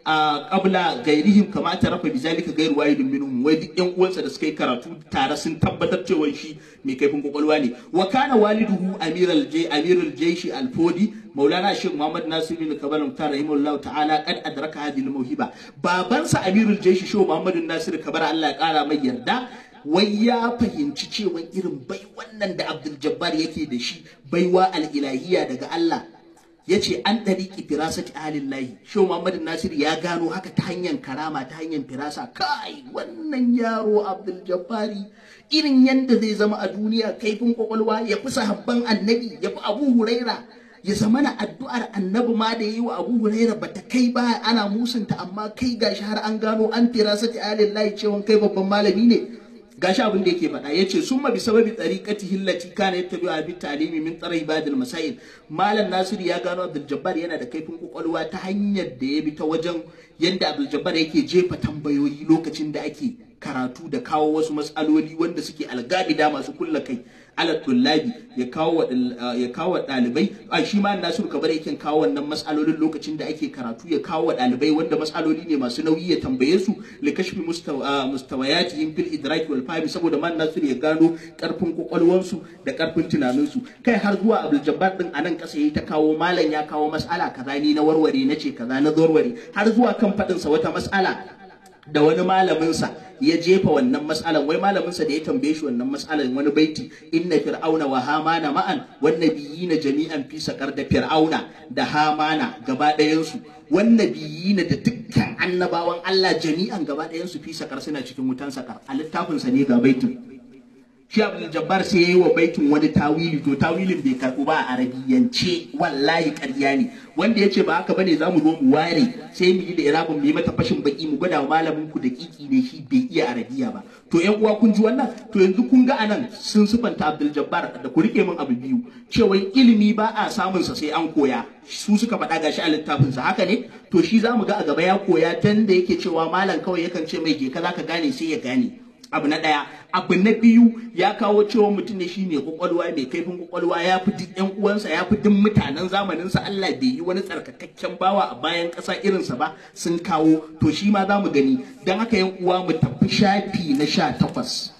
qabla gairihim kama tarafa bizalika gairu wahidin minhum wai duk yan uwansa da suka yi karatu tare sun tabbatar cewa shi mai kaifin kwakwalwa ne wa kana waliduhu amiral jay amiral jaysh al-fodi maulana shaykh muhammad nasir bin kabal mutar rahimahullah ta'ala qad adraka hadhihi al-mawhiba babansa amirul jaysh shaykh muhammad nasir kabar Allah ya kara mai yarda wai ya fahimci cewa irin bai wannan da Abdul Jabbar yake da shi baiwa al'ilahiya daga Allah ya ce an ɗariƙi firasati alillahi shi Muhammad Nasir ya gano haka ta hanyar karama ta hanyar firasa kai wannan yaro Abdul Jabbari irin yadda zai zama a duniya kaifin kwakwalwa ya fi sahabban annabi ya fi Abu Huraira ya zama na addu'ar annabi ma da yi wa Abu Huraira bata kai ba ana musunta amma kai gashi har an gano an firasati alillahi cewa kai babban malami ne gashi abin da yake faɗa yace summa bi sababi tariqati hillati kana yattabi'u bi ta'limi min tsara ibadil masail malam nasiru ya gano abdul jabbar yana da kaifin kwakwalwa ta hanyar da ya bi ta wajen yadda abdul jabbar yake jefa tambayoyi lokacin da ake karatu da kawo wasu matsaloli wanda suke algabida masu kulla kai ala tullabi ya kawo ya kawo dalibai a shi ma Nasiru Kabar yake kawo wannan matsalolin lokacin da ake karatu ya kawo wa dalibai wanda matsaloli ne masu nauyi ya tambaye su li kashfi mustawayatihim fil idrak wal fahm saboda man Nasiru ya gano karfin kwakwalwansu da karfin tunaninsu kai har zuwa Abdul Jabbar din anan kasa yayi ta kawo malam ya kawo mas'ala kaza ni na warware nace kaza na warware har zuwa kan fadin sa wata mas'ala da wani malaminsa ya jefa wannan matsalan wai malaminsa da ya tambaye shi wannan matsalan wani baiti inna fir'auna wa hamana ma'an wan nabiyina jami'an fi sakar da fir'auna da hamana gaba ɗayan su wan nabiyina da dukkan annabawan Allah jami'an gaba ɗayan su fi sakar suna cikin wutan sakar a littafin sa ne ga baitin shi Abdul Jabbar sai yayi wa baitin wani tawili to tawilin bai karbu ba a arabiyance wallahi ƙarya ne wanda yace ba haka bane zamu zo mu ware sai mu yi da irabun mu yi mata fashin baki mu gwada wa malamin ku da kiki ne shi bai iya arabiya ba to ƴan uwa kun ji wannan to yanzu kun ga anan sun sifanta Abdul Jabbar da ku rike min abu biyu cewa ilimi ba a samun sa sai an koya su suka faɗa gashi a littafin sa haka ne to shi zamu ga a gaba ya koya tanda yake cewa malam kawai yakan ce mai je ka zaka gane sai ya gane abu na ɗaya abu na biyu ya kawo cewa mutum ne shi mai kwakwalwa mai kaifin kwakwalwa ya fi duk yan uwansa ya fi duk mutanen zamaninsa Allah bai yi wani tsarkakakken bawa a bayan ƙasa irinsa ba sun kawo to shi ma za mu gani don haka yan uwa mu tafi shafi na sha takwas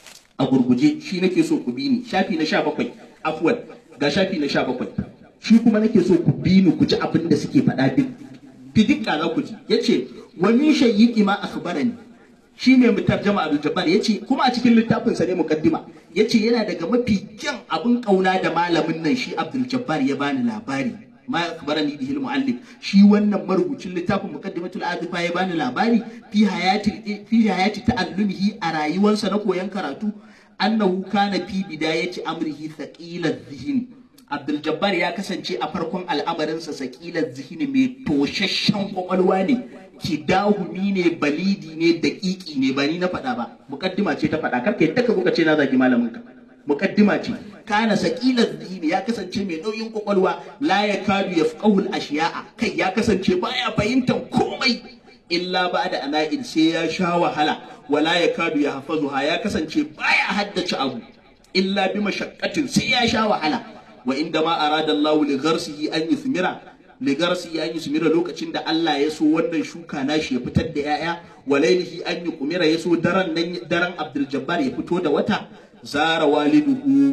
a gurguje shi nake so ku bi ni shafi na sha bakwai afuwan ga shafi na sha bakwai shi kuma nake so ku bi ni ku ji abin da suke faɗa duk fidikka za ku ji yace wa min shayyiki ma akhbarani shi ne mu tarjama Abdul Jabbar yace kuma a cikin littafin sa ne mukaddima yace yana daga mafi kyan abin kauna da malamin nan shi Abdul Jabbar ya bani labari ma akbarani bihi muallif shi wannan marubucin littafin muqaddimatul azifa ya bani labari fi hayati fi hayati ta'allumihi a rayuwarsa na koyon karatu annahu kana fi bidayati amrihi thaqila dhihni Abdul Jabbar ya kasance a farkon al'amarinsa sakilar zihini mai toshashen kwakwalwa ne kidahumi ne balidi ne daƙiƙi ne ba ni na faɗa ba mukaddima ce ta faɗa karka yadda ka kuka ce na zagi malamin ka mukaddima ce kana sakilar zihini ya kasance mai nauyin kwakwalwa la ya kadu ya fuqahul ashiya'a kai ya kasance baya fahimtar komai illa ba da ana'in sai ya sha wahala wala ya kadu ya hafazuha ya kasance baya haddace abu illa bi mashaqqatin sai ya sha wahala wa inda ma arada Allah li gharsihi an yuthmira li gharsihi an yuthmira lokacin da Allah ya so wannan shuka nashi ya fitar da yaya wa lailihi an yuqmira ya so daren nan daren Abdul Jabbar ya fito da wata zara waliduhu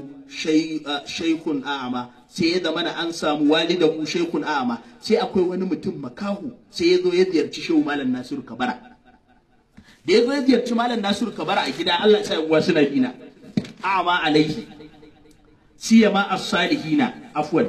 shaykhun a'ama sai ya zama an samu walidahu shaykhun a'ama sai akwai wani mutum makahu sai ya zo ya ziyarci shehu malam Nasiru Kabara da ya zo ya ziyarci malam nasiru kabara a gida Allah ya sa uwa suna bina a'ma alaihi siyama as-salihina afwan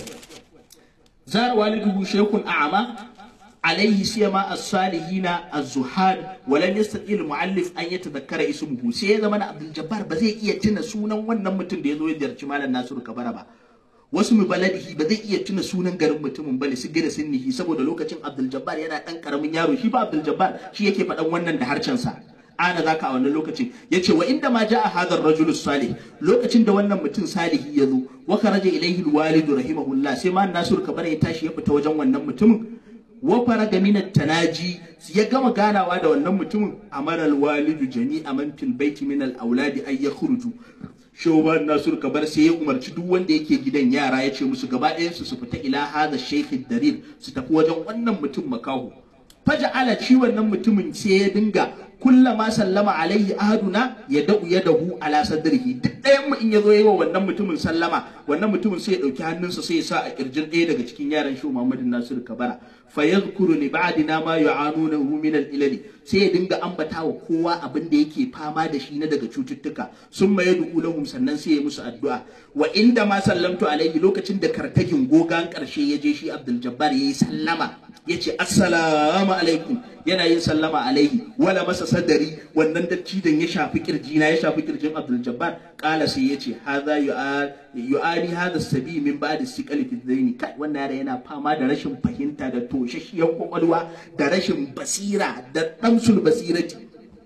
zara waliduhu shaykhun a'ma عليه سيما الصالحين الزهاد ولم يستطيع المؤلف ان يتذكر اسمه sai ya zama Abdul Jabbar ba zai iya tuna sunan wannan mutum da ya zo ya ziyarci Malam Nasiru Kabara ba wasu mu baladihi ba zai iya tuna sunan garin mutumin bane su gina sunnihi saboda lokacin Abdul Jabbar yana dan karamin yaro shi ba Abdul Jabbar shi yake faɗan wannan da harshen sa ana zaka a wannan lokacin yace wa inda ma ja'a hadha ar-rajul salih lokacin da wannan mutum salihi ya zo wa kharaja ilayhi al-walid rahimahullah sai ma Nasiru Kabara ya tashi ya fita wajen wannan mutumin wafara ga minat tanaji ya gama ganawa da wannan mutumin amaral walidu jami'a man fil baiti min al auladi ay yakhruju shoban nasur kabar sai ya umarci duk wanda yake gidan yara ya ce musu gaba ɗayan su su fita ila hadha shaykh darir su tafi wajen wannan mutum makaho faja'ala ci wannan mutumin sai ya dinga kullama sallama alaihi ahaduna ya da'u ya dahu ala sadrihi duk ɗayan mu in ya zo yi wa wannan mutumin sallama wannan mutumin sai ya ɗauki hannunsa sai ya sa a kirjin ɗaya daga cikin yaran shi Muhammadu Nasiru Kabara fa yadhkuru li ba'dina ma yu'anunahu min al-ilali sai ya dinga ambata wa kowa abin da yake fama da shi na daga cututtuka summa yad'u lahum sannan sai ya musu addu'a wa inda ma sallamtu alaihi lokacin da kartagin gogan karshe ya je shi Abdul Jabbar yayi sallama yace assalamu alaikum yana yin sallama alaihi wala masa sadari wannan dattijan ya shafi kirjina ya shafi kirjin Abdul Jabbar kala sai yace hadha yu'ani hadha sabi min ba'd siqal fi dhaini kai wannan yara yana fama da rashin fahimta da toshashiyar kwakwalwa da rashin basira da damsul basirati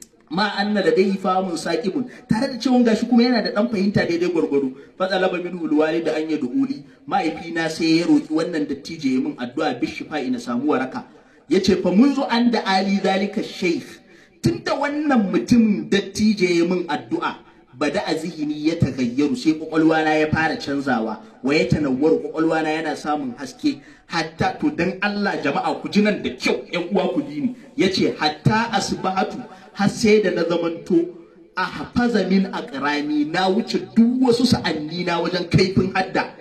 ma anna da dai famun saqibun tare da cewa gashi kuma yana da dan fahimta daidai gwargwaro fatsalaba minhu alwalid an yad'uli mahaifina sai ya roki wannan dattijo ya min addu'a bishifa ina samu waraka yace fa munzu an da ali zalika sheikh tunda wannan mutumin dattijo ya min addu'a bada a zihini ya tagayyaru sai kwakwalwana ya fara canzawa wa ya tanawwaru kwakwalwana yana samun haske hatta to dan Allah jama'a ku ji nan da kyau ƴan uwa ku ji ni yace hatta asbahatu har sai da na zamanto a hafaza min aqrani na wuce duk wasu sa'anni na wajen kaifin hadda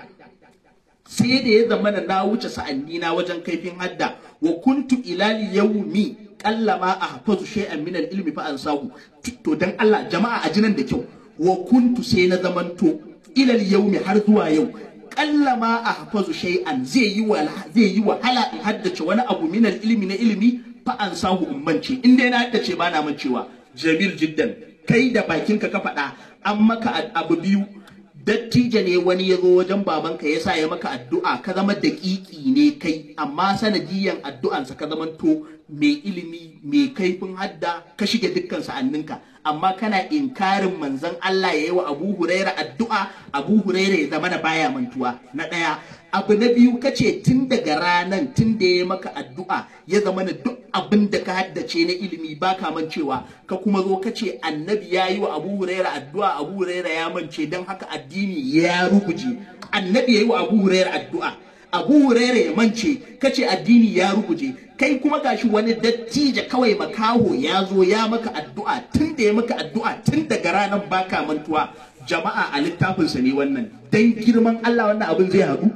sai da ya zama na wuce sa'anni na wajen kaifin hadda wa kuntu ilali yawmi kallama a hafazu shay'an min al-ilmi fa ansahu to dan Allah jama'a a jinan da kyau wa kuntu sai na zamanto ilal yaumi har zuwa yau kallama a hafazu shay'an zai yi wa zai yi wahala in haddace wani abu min ilmi na ilimi fa an sahu ummanci in dai na haddace ba na mancewa jamil jiddan kai da bakinka ka faɗa an maka abu biyu dattijo ne wani ya zo wajen babanka ya sa ya maka addu'a ka zama daƙiƙi ne kai amma sanadiyan addu'ansa ka zama to mai ilimi mai kaifin hadda ka shige dukkan sa'anninka amma kana inkarin manzon Allah ya yi wa Abu Huraira addu'a Abu Huraira ya zama na baya mantuwa na ɗaya abu na biyu kace tun daga ranan tun da ya maka addu'a ya zama na duk abin da ka haddace na ilimi baka mancewa ka kuma zo kace annabi ya yi wa Abu Huraira addu'a Abu Huraira ya mance don haka addini ya ruguje annabi ya yi wa Abu Huraira addu'a Abu Huraira ya mance kace addini ya ruguje kai kuma gashi wani dattijo kawai makaho ya zo ya maka addu'a tun da ya maka addu'a tun daga ranar baka mantuwa jama'a a littafinsa ne wannan dan girman Allah wannan abin zai haɗu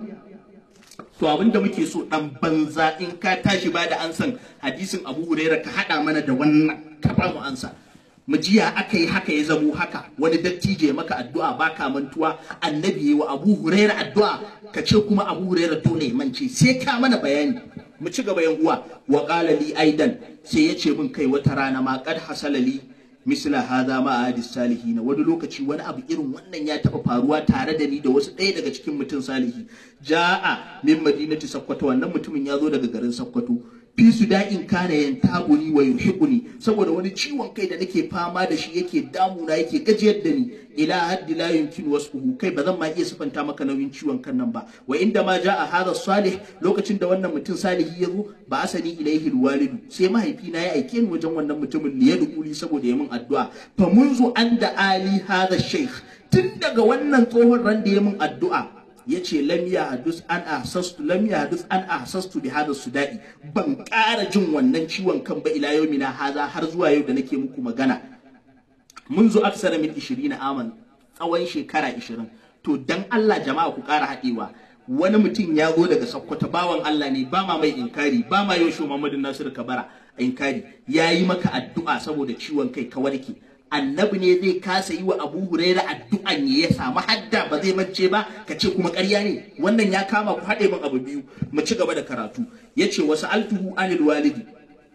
to abin da muke so dan banza in ka tashi ba da ansan hadisin Abu Huraira ka hada mana da wannan ka ba mu ansa mu jiya aka yi haka ya zamo haka wani dattijo ya maka addu'a baka mantuwa annabi yi wa Abu Huraira addu'a ka ce kuma Abu Huraira dole ya mance sai ka mana bayani mu ci gaba yan uwa wa qala li aidan sai ya ce min kai wata rana ma qad hasala li misla hadha ma hadis salihin wani lokaci wani abu irin wannan ya taba faruwa tare da ni da wasu ɗaya daga cikin mutum salihi ja'a min madinati sakkwato wannan mutumin ya zo daga garin sakkwato fi su da'in kana yan tabuni wa yuhiquni saboda wani ciwon kai da nake fama da shi yake damuna yake gajiyar da ni ila haddi la yumkin wasfuhu kai ba zan ma iya sifanta maka nauyin ciwon kan nan ba wa inda ma ja'a hadha salih lokacin da wannan mutum salihi ya zo ba asani ilaihi alwalidu sai mahaifina ya aike ni wajen wannan mutumin li yad'uli saboda ya min addu'a fa munzu anda ali hadha shaykh tun daga wannan tsohon ran da ya min addu'a ya ce lam ya hadus an ahsastu lam ya hadus an ahsastu bi hada sudai ban ƙara jin wannan ciwon kan ba ila yau mina haza har zuwa yau da nake muku magana mun zo aksara min 20 aman tsawon shekara 20 to dan Allah jama'a ku ƙara haɗewa wani mutum ya zo daga Sokoto bawan Allah ne ba ma mai inkari ba ma yau Muhammadu Nasiru Kabara inkari ya yi maka addu'a saboda ciwon kai ka warke annabi ne zai kasa yi wa Abu Huraira addu'an ya ya samu hadda ba zai mance ba ka ce kuma ƙarya ne wannan ya kama ku haɗe min abu biyu mu ci gaba da karatu yace wasu altuhu anil walidi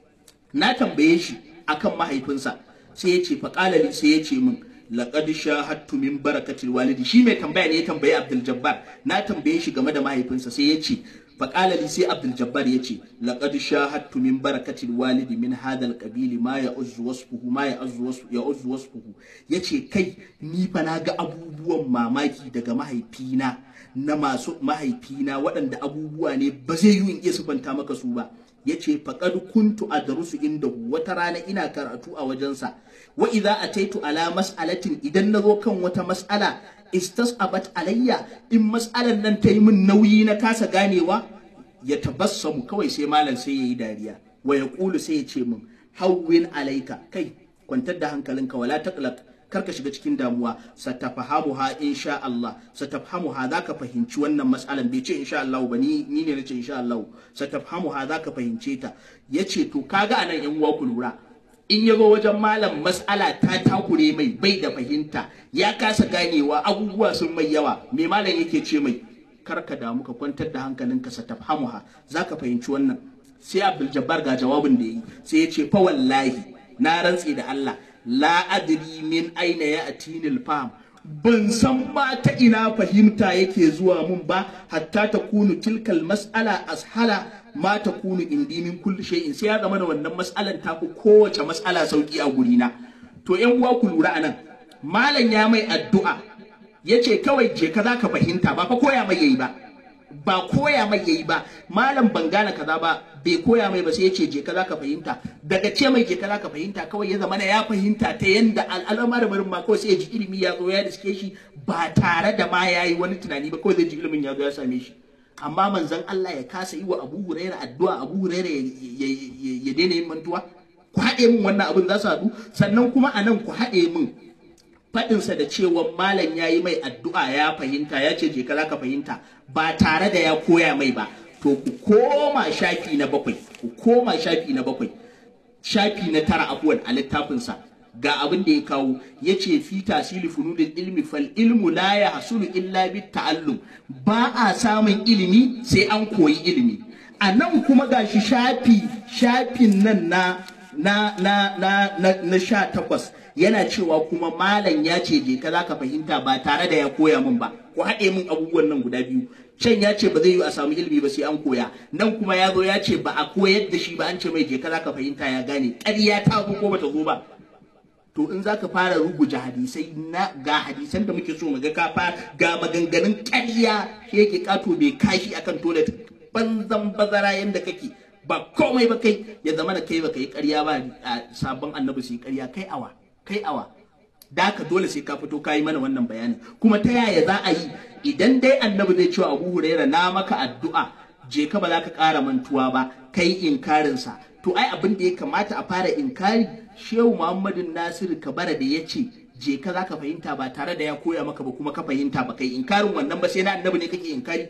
na tambaye shi akan mahaifinsa sai ya ce faƙalali sai ya ce min laqad shahadtu min barakatil walidi shi mai tambaya ne ya tambayi Abdul Jabbar na tambaye shi game da mahaifinsa sai ya ce faƙalali sai Abdul Jabbar ya ce laqad shahadtu min barakatil walidi min hadal qabili ma ya'uzzu wasfuhu ma ya'uzzu wasfuhu ya'uzzu wasfuhu yace kai ni fa na ga abubuwan mamaki daga mahaifina na masu mahaifina waɗanda abubuwa ne ba zai yi in iya sufanta maka su ba yace faqad kuntu adrusu inda wata rana ina karatu a wajensa wa idza ataitu ala mas'alatin idan nazo kan wata mas'ala istasabat alayya in mas'alan nan ta yi min nauyi na kasa ganewa ya tabassamu kawai sai malam sai yayi dariya wa yaqulu sai ya ce min hawwin alayka kai kwantar da hankalinka wala taqlaq karka shiga cikin damuwa satafhamuha insha Allah satafhamuha zaka fahimci wannan mas'alan bai ce insha Allah ba ni ni ne nace insha Allah satafhamuha zaka fahimce ta yace to kaga anan yan uwa ku lura in yazo wajen malam mas'ala ta takure mai bai da fahimta ya kasa ganewa abubuwa sun mai yawa me malam yake ce mai karka damu ka kwantar da hankalinka satafhamuha zaka fahimci wannan sai Abdul Jabbar ga jawabin da yi sai ya ce fa wallahi na rantse da Allah la adri min aina ya atinil fam ban san ma ta ina fahimta yake zuwa mun ba hatta ta kunu tilkal mas'ala ashala ma ta kunu indi min kulli shay'in sai ya zama da wannan mas'alan ta fi kowace mas'ala sauki a gurina to yan uwa ku lura anan malam ya mai addu'a yace kawai je ka zaka fahimta ba fa koya mai yayi ba ba koya mai yayi ba malam ban gane kaza ba bai koya mai ba sai ya ce je ka zaka fahimta daga ce mai je ka zaka fahimta kawai ya zama ya fahimta ta yanda al'amarin ma kawai sai ya ji ilimi ya zo ya diske shi ba tare da ma yayi wani tunani ba kawai zai ji ilimin ya zo ya same shi amma manzon Allah ya kasa yi wa Abu Huraira addu'a Abu Huraira ya daina yin mantuwa ku haɗe min wannan abin za su haɗu sannan kuma a nan ku haɗe min faɗinsa da cewa malam ya yi mai addu'a ya fahimta ya ce je ka ka fahimta ba tare da ya koya mai ba to ku koma shafi na bakwai ku koma shafi na bakwai shafi na tara abuwan a littafinsa ga abin da ya kawo ya ce fi tasiri funudin ilmi fal ilmu la ya hasulu illa bi ta'allum ba a samun ilimi sai an koyi ilimi a nan kuma gashi shafi shafin nan na na na na na, na sha takwas yana cewa kuma malam ya ce je ka zaka fahimta ba tare da ya koya min ba ku haɗe min abubuwan nan guda biyu can ya ce ba zai yi a samu ilimi ba sai an koya nan kuma ya zo ya ce ba a koyar da shi ba an ce mai je ka zaka fahimta ya gane ƙarya ta zo ko bata zo ba to in zaka fara rubuta hadisai na ga hadisan da muke so mu ga ka fara ga maganganun ƙarya shi yake kato bai kashi akan toilet banzan bazara yanda kake ba komai ba kai ya zama da kai baka yi ƙarya ba a sabon annabi su yi ƙarya kai awa kai awa da ka dole sai ka fito ka yi mana wannan bayanin kuma ta yaya za a yi idan dai annabi zai cewa abu huraira na maka addu'a je ka ba za ka ƙara mantuwa ba kai inkarinsa to ai abin da ya kamata a fara inkari shehu muhammadu nasiru kabara da ya ce je ka za ka fahimta ba tare da ya koya maka ba kuma ka fahimta ba kai inkarin wannan ba sai na annabi ne kake inkari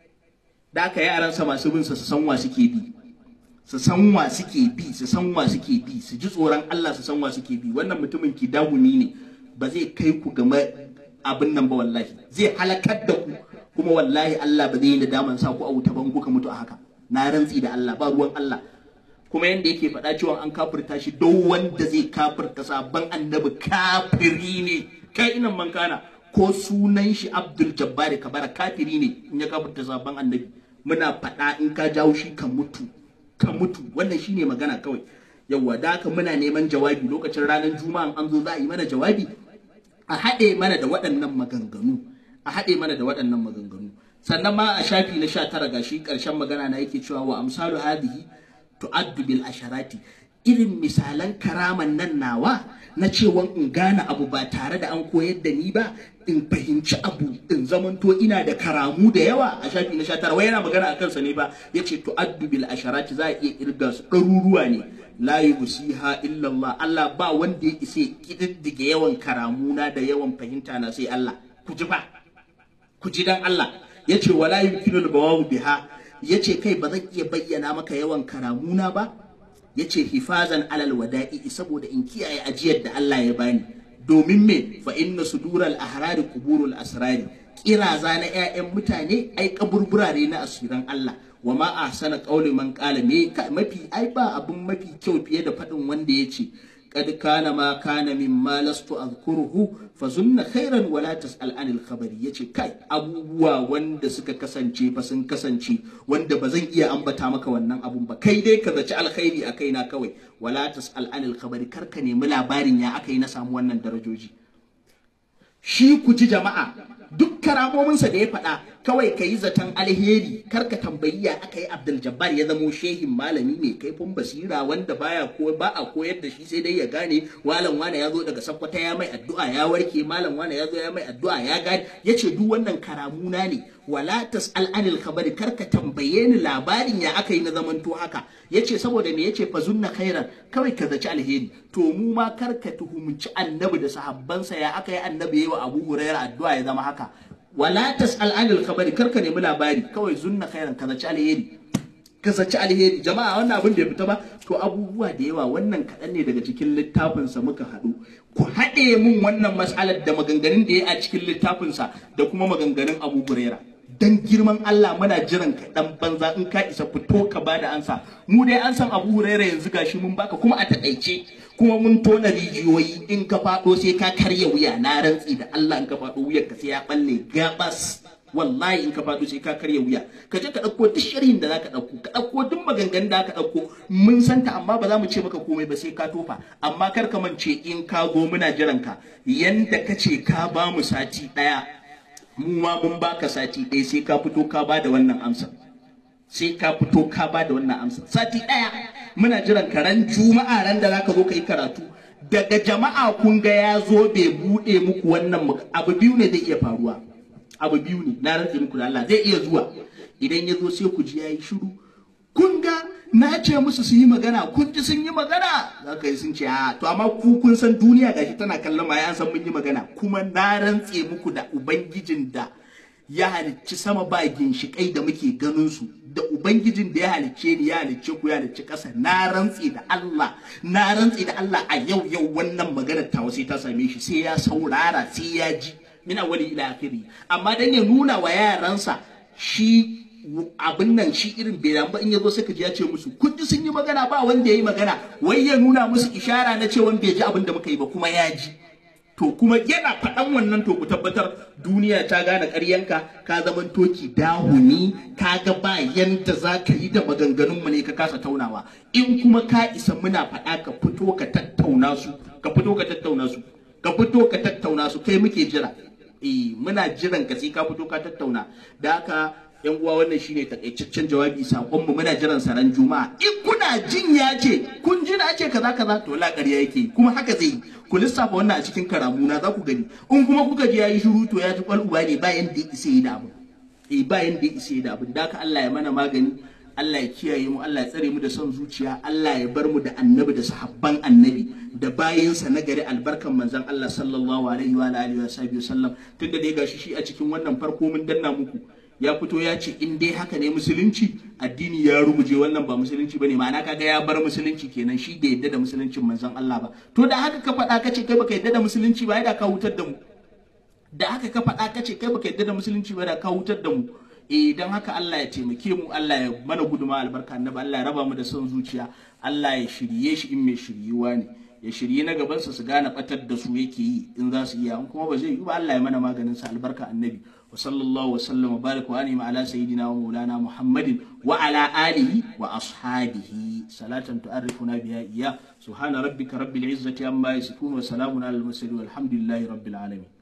da aka yaransa masu bin sa su san wa suke bi su san wa suke bi su san wa suke bi su ji tsoron Allah su san wa suke bi wannan mutumin ki dahuni ne ba zai kai ku game abin nan ba wallahi zai halakar da ku kuma wallahi Allah ba zai yi nadaman sa ku a wuta ban kuka mutu a haka na rantsi da Allah ba ruwan Allah kuma yanda yake faɗa cewa an kafirta shi duk wanda zai kafirta sabon annabi kafiri ne kai inan man kana ko sunan shi Abdul Jabbar Kabara kafiri ne in ya kafirta sabon annabi muna faɗa in ka jawo shi ka mutu ka mutu wannan shine magana kawai yawwa da haka muna neman jawabi lokacin ranar juma'a an zo za a yi mana jawabi a haɗe mana da waɗannan maganganu a haɗe mana da waɗannan maganganu sannan ma a shafi na sha tara gashi ƙarshen magana na yake cewa wa amsalu hadihi tu'addu bil asharati irin misalan karaman nan nawa na cewa in gane abu ba tare da an koyar da ni ba in fahimci abu in zamanto ina da karamu da yawa a shafi na 19 wai yana magana a kansa ne ba yace tu'addu bil asharati za a iya kirga su ɗaruruwa ne la yusiha illa Allah Allah ba wanda ya ise kididdige yawan karamuna da yawan fahimta na sai Allah ku ji ba ku ji dan Allah yace wala yumkinu al biha yace kai ba zan iya bayyana maka yawan karamuna ba yace hifazan alal wada'i saboda in kiyaye ajiyar da Allah ya bani domin me fa inna sudural ahrari quburul asrari kiraza na ƴaƴan mutane ai kaburbura ne na asiran Allah wa ma ahsana qawli man qala me mafi ai ba abun mafi kyau fiye da faɗin wanda yace قد كان ما كان مما لست أذكره فزن خيرا ولا تسأل عن الخبر yace kai abubuwa wanda suka kasance fa sun kasance wanda ba zan iya ambata maka wannan abun ba kai dai ka zaci alkhairi a kaina kawai wala tas'al anil khabari kar ka nemi labarin ya aka yi na samu wannan darajoji shi ku ji jama'a duk karamominsa da ya faɗa kawai ka yi zaton alheri kar ka tambayi ya aka yi abdul jabbar ya zamo shehin malami mai kaifin basira wanda baya ko ba a koyar da shi sai dai ya gane walan wane ya zo daga sakkwata ya mai addu'a ya warke malam wane ya zo ya mai addu'a ya gane ya ce duk wannan karamuna ne wala tas'al anil khabari kar ka tambaye ni labarin ya aka yi na zamanto haka yace saboda me yace fazunna khairan kawai ka zaci alheri to mu ma kar ka tuhumci annabi da sahabbansa ya aka yi annabi yayi wa Abu Hurairah addu'a ya zama haka wala tas'al anil khabari kar ka nemi labari kawai zunna khairan ka zaci alheri ka zaci alheri jama'a wannan abin da ya fita ba to abubuwa da yawa wannan kaɗan ne daga cikin littafinsa muka haɗu ku haɗe mun wannan mas'alar da maganganun da ya a cikin littafinsa da kuma maganganun Abu Hurairah dan girman Allah muna jiran ka dan banza in ka isa fito ka bada ansa mu dai an san Abu Hurairah yanzu gashi mun baka kuma a takaice kuma mun tona rijiyoyi in ka fado sai ka karya wuya na rantsi da Allah in ka fado wuyar ka sai ya balle gabas wallahi in ka fado sai ka karya wuya ka je ka dauko duk sharhin da zaka dauko ka dauko duk maganganun da ka dauko mun santa amma ba za mu ce maka komai ba sai ka tofa amma kar ka mance in ka go muna jiran ka yanda kace ka ba mu sati daya mu ma mun baka sati ɗaya sai ka fito ka ba da wannan amsa sai ka fito ka ba da wannan amsa sati ɗaya muna jiran ka ran juma'a ran da zaka zo ka yi karatu daga jama'a kun ga ya zo bai buɗe muku wannan abu biyu ne zai iya faruwa abu biyu ne na rantse muku da Allah zai iya zuwa idan ya zo sai ku ji yayi shiru kun ga na ce musu su yi magana kun ji sun yi magana za ka yi sun ce a to amma ku kun san duniya gashi tana kallon ma an san mun yi magana kuma na rantse muku da ubangijin da ya halicci sama ba ginshiƙai da muke ganin su da ubangijin da ya halicce ni ya halicce ku ya halicci ƙasa na rantse da Allah na rantse da Allah a yau yau wannan maganar ta sai ta same shi sai ya saurara sai ya ji mina wali ila akhiri amma dan ya nuna wa yaransa shi abin nan shi irin bai ba in yazo sai ka ji ya ce musu kun ji sun yi magana ba wanda ya yi magana wai ya nuna musu ishara na cewa bai ji abin da muka yi ba kuma ya ji to kuma yana faɗan wannan to ku tabbatar duniya ta gane ƙaryanka ka zaman toki dahuni ka ga ba yanda za ka yi da maganganunmu ne ka kasa taunawa in kuma ka isa muna faɗa ka fito ka tattauna su ka fito ka tattauna su ka fito ka tattauna su kai muke jira eh muna jiran ka sai ka fito ka tattauna da haka yan uwa wannan shine takaitaccen jawabi sakon mu muna jiran saran juma'a in kuna jin ya ce kun ji na ce kaza kaza to la ƙarya yake kuma haka zai ku lissafa wannan a cikin karamuna za ku gani in kuma kuka ji yayi shiru to ya ji kwal'uwa ne bayan da isa yi da abu eh bayan da isa yi da abu da haka Allah ya mana magani Allah ya kiyaye mu Allah ya tsare mu da son zuciya Allah ya bar mu da annabi da sahabban annabi da bayinsa na gari albarkan manzon Allah sallallahu alaihi wa alihi wa sallam tunda dai gashi shi a cikin wannan farko mun danna muku ya fito ya ce in dai haka ne musulunci addini ya ruguje wannan ba musulunci bane ma'ana kaga ya bar musulunci kenan shi bai yadda da musuluncin manzon Allah ba to da haka ka faɗa kace kai baka yadda da musulunci ba da ka hutar da mu da haka ka faɗa kace kai baka yadda da musulunci ba da ka hutar da mu eh dan haka Allah ya taimake mu Allah ya mana guduma albarka annabi Allah ya raba mu da son zuciya Allah ya shirye shi in mai shiryuwa ne ya shirye na gabansa su gane batar da su yake yi in za su iya in kuma ba zai yi ba Allah ya mana maganin sa albarka annabi wa sallallahu wa sallama baraka wa anima ala sayyidina wa maulana muhammadin wa ala alihi wa ashabihi salatan tu'arrifuna biha iya subhana rabbika rabbil izzati amma yasifun wa salamun alal mursalin walhamdulillahi rabbil alamin